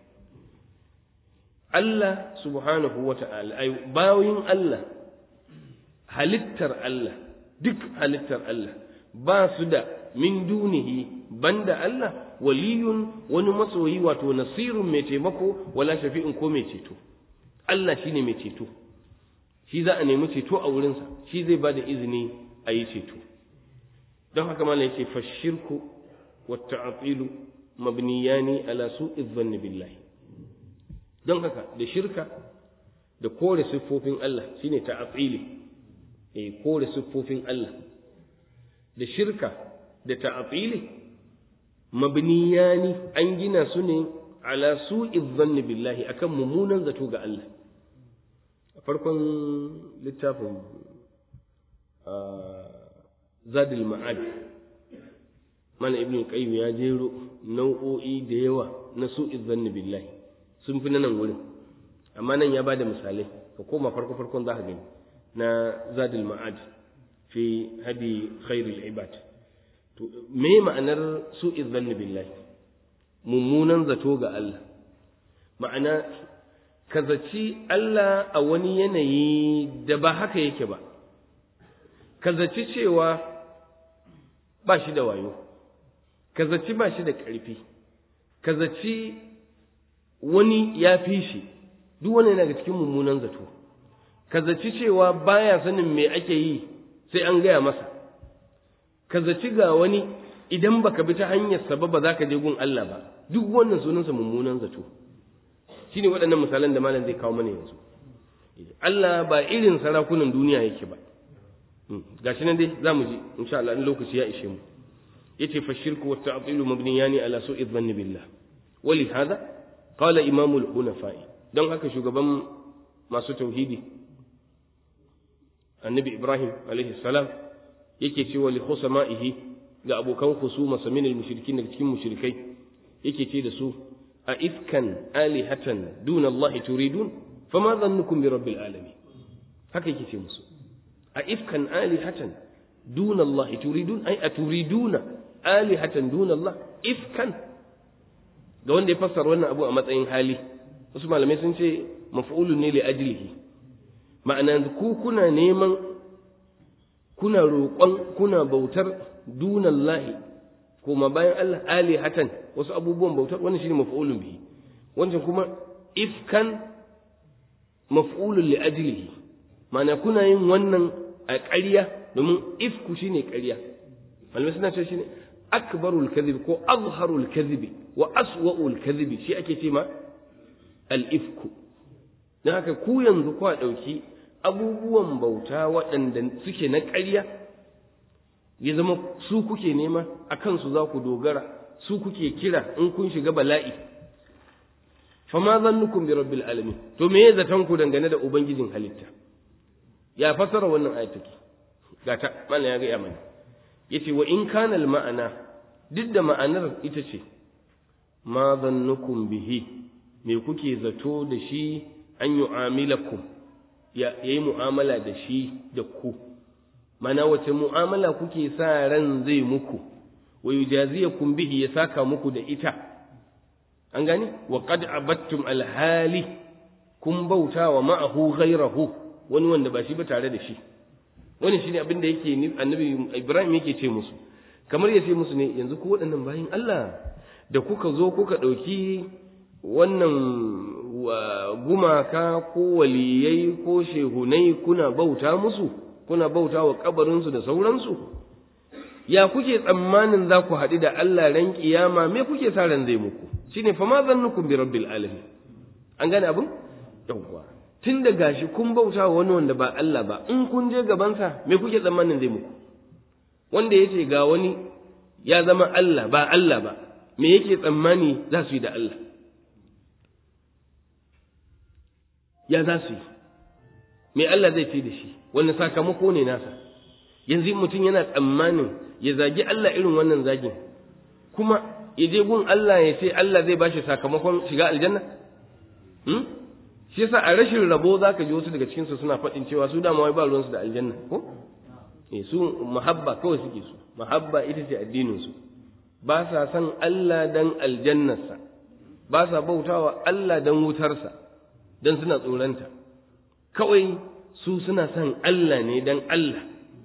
Allah subhanahu wa ta'ala ai bayin Allah halittar Allah duk halittar Allah ba su da min dunihi banda Allah waliyun wani masoyi wato nasirun mai taimako wala shafi'in ko mai ceto Allah shine mai ceto shi za a nemi ceto a wurinsa shi zai ba da izini a yi ceto don haka mana yace fashirku wa ta'atilu mabniyani ala su'i dhanni billahi don haka da shirka da kore siffofin Allah shine ta'atili eh kore siffofin Allah da shirka da ta'atili mabniyani an gina su ne ala su'i dhanni billahi akan mummunan zato ga Allah a farkon littafin zadil ma'ad mana ibn qayyim ya jero nau'o'i da yawa na su'iz zanni billahi sun fi nan wurin amma nan ya bada misalai ka koma farko farkon za ka gani na zadul ma'ad fi hadi khairul ibad to me ma'anar su'iz zanni billahi mummunan zato ga Allah ma'ana ka zaci Allah a wani yanayi da ba haka yake ba ka zaci cewa ba shi da wayo ka zaci ba shi da ƙarfi ka zaci wani ya fi shi duk wani yana cikin mummunan zato ka zaci cewa baya sanin me ake yi sai an gaya masa ka zaci ga wani idan baka bi ta hanyar sa ba za ka je gun Allah ba duk wannan sunansa mummunan zato shine waɗannan misalan da malam zai kawo mana yanzu Allah ba irin sarakunan duniya yake ba gashi nan dai zamu ji insha Allah in lokaci ya ishe mu yace fa shirku wa ta'tilu mabniyani ala su'i dhanni billah wali hada qala imam al-hunafa'i don haka shugaban masu tauhidi annabi ibrahim alaihi salam yake cewa li khusama'ihi ga abokan khusuma min al-mushrikin daga cikin mushrikai yake ce da su a ifkan alihatan duna Allah turidun fama dhannukum bi rabbil alamin haka yake ce musu a ifkan alihatan duna Allah turidun ai a turiduna alihatan duna Allah ifkan ga wanda ya fassara wannan abu a matsayin hali wasu malamai sun ce maf'ulun ne li ajlihi ma'ana ku kuna neman kuna roƙon kuna bautar dunan lahi kuma bayan Allah alihatan wasu abubuwan bautar wannan shine maf'ulun bihi wancan kuma ifkan maf'ulun li ajlihi ma'ana kuna yin wannan a ƙarya domin ifku shine ƙarya malamai suna cewa shine akbarul kadhib ko azharul kadhib wa aswa'ul kadhib shi ake ce ma al ifku dan haka ku yanzu kwa dauki abubuwan bauta waɗanda suke na ƙarya ya zama su kuke nema a kansu za ku dogara su kuke kira in kun shiga bala'i fama zannukum bi rabbil alamin to me ya zaton ku dangane da ubangijin halitta ya fasara wannan ayat take gata mana ya ga ya mana yace wa in kana al ma'ana duk da ma'anar ita ce ma zannukum bihi me kuke zato da shi an yu'amilakum ya yi mu'amala da shi da ku mana wace mu'amala kuke sa ran zai muku wa yujaziyakum bihi ya saka muku da ita an gani wa qad abattum alhali kun bauta wa ma'ahu ghayrahu wani wanda ba shi ba tare da shi wani shine abin da yake annabi Ibrahim yake ce musu kamar ya ce musu ne yanzu ku waɗannan bayin Allah da kuka zo kuka ɗauki wannan gumaka ko waliyai ko shehunai kuna bauta musu kuna bauta wa kabarinsu da sauransu ya kuke tsammanin za ku haɗu da Allah ran kiyama me kuke sa ran zai muku shine fa ma zannukum bi rabbil alamin an gane abin yawwa tun da gashi kun bauta wa wani wanda ba Allah ba in kun je gabansa me kuke tsammanin zai muku wanda yace ga wani ya zama Allah ba Allah ba me yake tsammani za su yi da Allah ya za su yi me Allah zai ce da shi wani sakamako ne nasa yanzu mutum yana tsammanin ya zagi Allah irin wannan zagin kuma ya je gun Allah ya ce Allah zai bashi sakamakon shiga aljanna hmm? shi yasa a rashin rabo zaka ji wasu daga cikin su suna faɗin cewa su dama wai ba ruwan su da aljanna ko eh su muhabba kawai suke su muhabba ita ce addinin su ba sa san Allah dan aljannarsa ba sa bautawa Allah dan wutarsa dan suna tsoranta kawai su suna son Allah ne dan Allah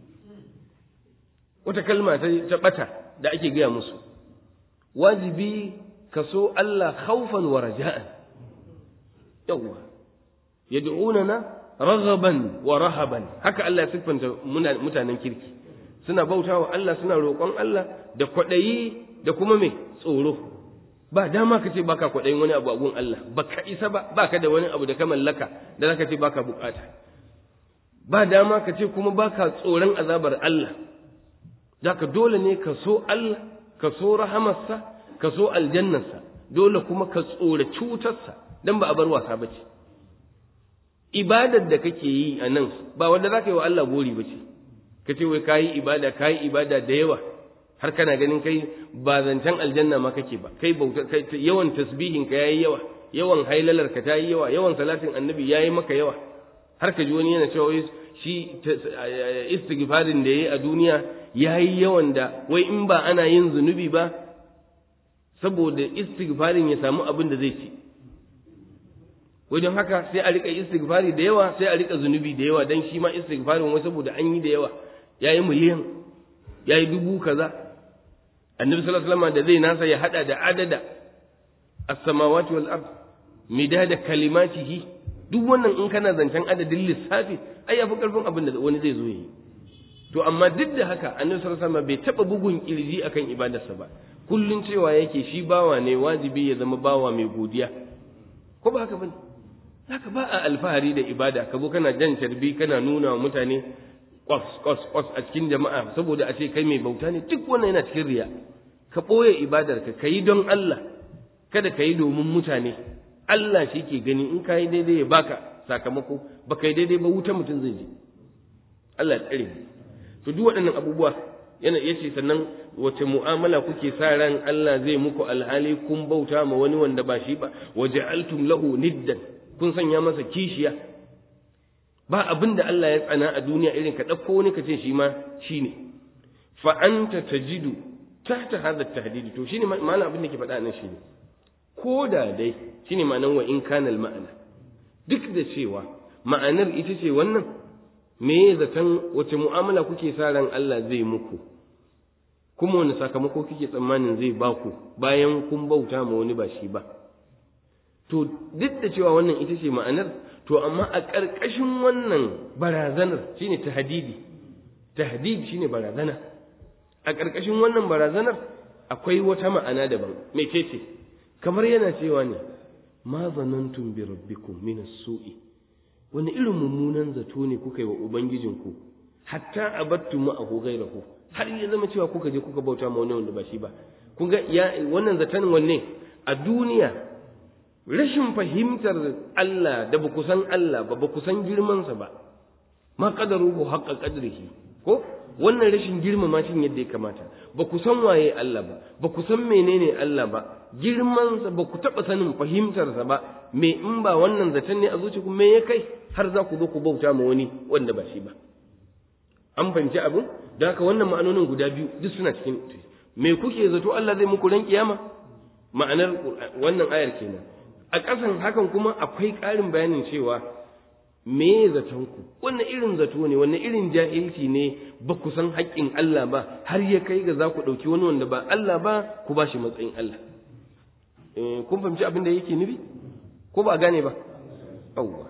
wata kalma ta bata da ake gaya musu wajibi ka so Allah khawfan wa raja'an yawwa yad'unana raghaban wa rahaban haka Allah ya siffanta mutanen kirki suna bautawa Allah suna roƙon Allah da kwaɗayi da kuma me tsoro ba dama ka ce baka kwaɗayin wani abu a gun Allah baka isa ba baka da wani abu da ka mallaka da zaka ce baka bukata ba dama ka ce kuma baka tsoron azabar Allah zaka dole ne ka so Allah ka so rahamarsa ka so aljannarsa dole kuma ka tsora cutarsa dan ba a bar wasa bace ibadar da kake yi a nan ba wanda zaka yi wa Allah gori bace ka ce wai kayi ibada kayi ibada da yawa har kana ganin kai ba zancen aljanna ma kake ba kai bauta kai yawan tasbihin ka yayi yawa yawan hailalar ka ta yi yawa yawan salatin annabi yayi maka yawa har ka ji wani yana cewa shi istighfarin da yayi a duniya yayi yawan da wai in ba ana yin zunubi ba saboda istighfarin ya samu abin da zai ci wajen haka sai a rika istighfari da yawa sai a rika zunubi da yawa dan shi ma istighfarin wai saboda an yi da yawa yayi miliyan yayi dubu kaza annabi sallallahu alaihi wasallam da zai nasa ya hada da adada as-samawati wal ard midada kalimatihi duk wannan in kana zancen adadin lissafi ai yafi karfin abin da wani zai zo yi to amma duk da haka annabi sallallahu alaihi wasallam bai taba bugun kirji akan ibadarsa ba kullun cewa yake shi bawa ne wajibi ya zama bawa mai godiya ko ba haka bane haka ba a alfahari da ibada ka zo kana jan carbi kana nuna wa mutane kwas kwas kwas a cikin jama'a saboda a ce kai mai bauta ne duk wannan yana cikin riya ka ɓoye ibadar ka kayi don Allah kada ka yi domin mutane Allah shi ke gani in ka yi daidai ya baka sakamako ba ka yi daidai ba wuta mutum zai je Allah ya tsare to duk waɗannan abubuwa yana yace sannan wace mu'amala kuke sa ran Allah zai muku alhali kun bauta ma wani wanda ba shi ba waja'altum lahu niddan kun sanya masa kishiya ba abin da Allah ya tsana a duniya irin ka ɗauko wani ka ce shi ma shi ne fa anta tajidu tahta hadha tahdidi to shine ma'ana abin da ke faɗa nan shine ko da dai shine ma'anar wa in kana ma'ana duk da cewa ma'anar ita ce wannan me zaton wace mu'amala kuke sa ran Allah zai muku kuma wani sakamako kike tsammanin zai baku bayan kun bauta ma wani ba shi ba to duk da cewa wannan ita ce ma'anar to amma a ƙarƙashin wannan barazanar shine tahdidi tahdid shine barazana a ƙarƙashin wannan barazanar akwai wata ma'ana daban me ce kamar yana cewa ne ma zanantum bi rabbikum min as-su'i wani irin mummunan zato ne kuka yi wa ubangijinku hatta abattu ma'ahu ghayrahu har ya zama cewa kuka je kuka bauta ma wani wanda ba shi ba kun ga wannan zaton wanne a duniya rashin fahimtar Allah da ba ku san Allah ba ba ku san girmansa ba ma qadaruhu haqqa qadrihi ko wannan rashin girmama shi yadda ya kamata ba ku san waye Allah ba ba ku san menene Allah ba girmansa ba ku taɓa sanin fahimtarsa ba me in ba wannan zaton ne a zuciya me ya kai har za ku zo ku bauta ma wani wanda ba shi ba an fahimci abin da haka wannan ma'anonin guda biyu duk suna cikin me kuke zato Allah zai muku ran kiyama ma'anar wannan ayar kenan a ƙasan hakan kuma akwai ƙarin bayanin cewa me zatonku wannan irin zato ne wannan irin jahilci ne ba ku san haƙƙin Allah ba har ya kai ga za ku ɗauki wani wanda ba Allah ba ku ba shi matsayin Allah kun fahimci abin da yake nufi ko ba a gane ba yawwa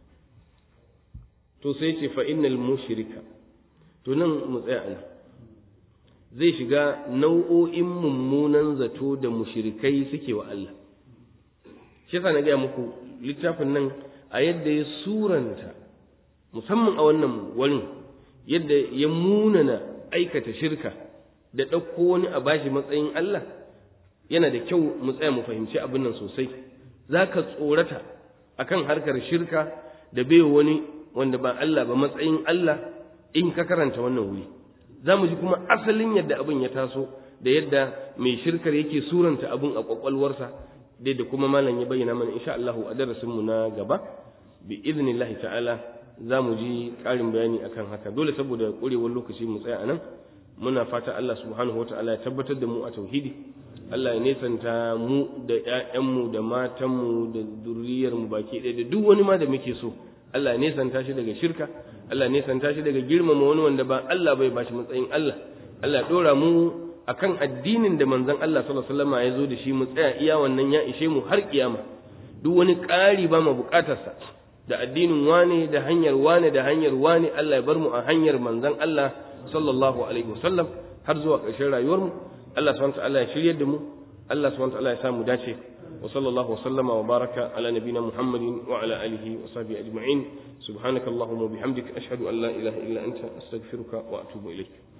to sai ce fa innal mushrika to nan mu tsaya ana zai shiga nau'o'in mummunan zato da mushrikai suke wa Allah shi yasa na gaya muku littafin nan a yadda ya suranta musamman a wannan wurin yadda ya munana aikata shirka da ɗauko wani a bashi matsayin Allah yana da kyau mu tsaya mu fahimci abin nan sosai za ka tsorata akan harkar shirka da bai wani wanda ba Allah ba matsayin Allah in ka karanta wannan wuri za mu ji kuma asalin yadda abin ya taso da yadda mai shirkar yake suranta abin a kwakwalwarsa dai da kuma malam ya bayyana mana insha Allah a darasin mu na gaba bi idnillahi ta'ala za mu ji ƙarin bayani akan haka dole saboda ƙurewar lokaci mu tsaya anan muna fata Allah subhanahu wata'ala ya tabbatar da mu a tauhidi Allah ya nesanta mu da ƴaƴanmu da matanmu da zuriyarmu baki ɗaya da duk wani ma da muke so Allah ya nesanta shi daga shirka Allah ya nesanta shi daga girmama wani wanda ba Allah bai bashi matsayin Allah Allah ya dora mu akan addinin da manzon Allah sallallahu alaihi wasallam ya zo da shi mu tsaya iya wannan ya ishe mu har kiyama duk wani ƙari ba mu buƙatarsa da addinin wane da hanyar wane da hanyar wane Allah ya bar mu a hanyar manzon Allah sallallahu alaihi wasallam har zuwa ƙarshen rayuwar mu Allah subhanahu wa ta'ala ya shiryar da mu Allah subhanahu wa ta'ala ya samu dace wa sallallahu wa sallama wa baraka ala nabina Muhammadin wa ala alihi wa sahbihi ajma'in subhanakallahumma wa bihamdika ashhadu an la ilaha illa anta astaghfiruka wa atubu ilaik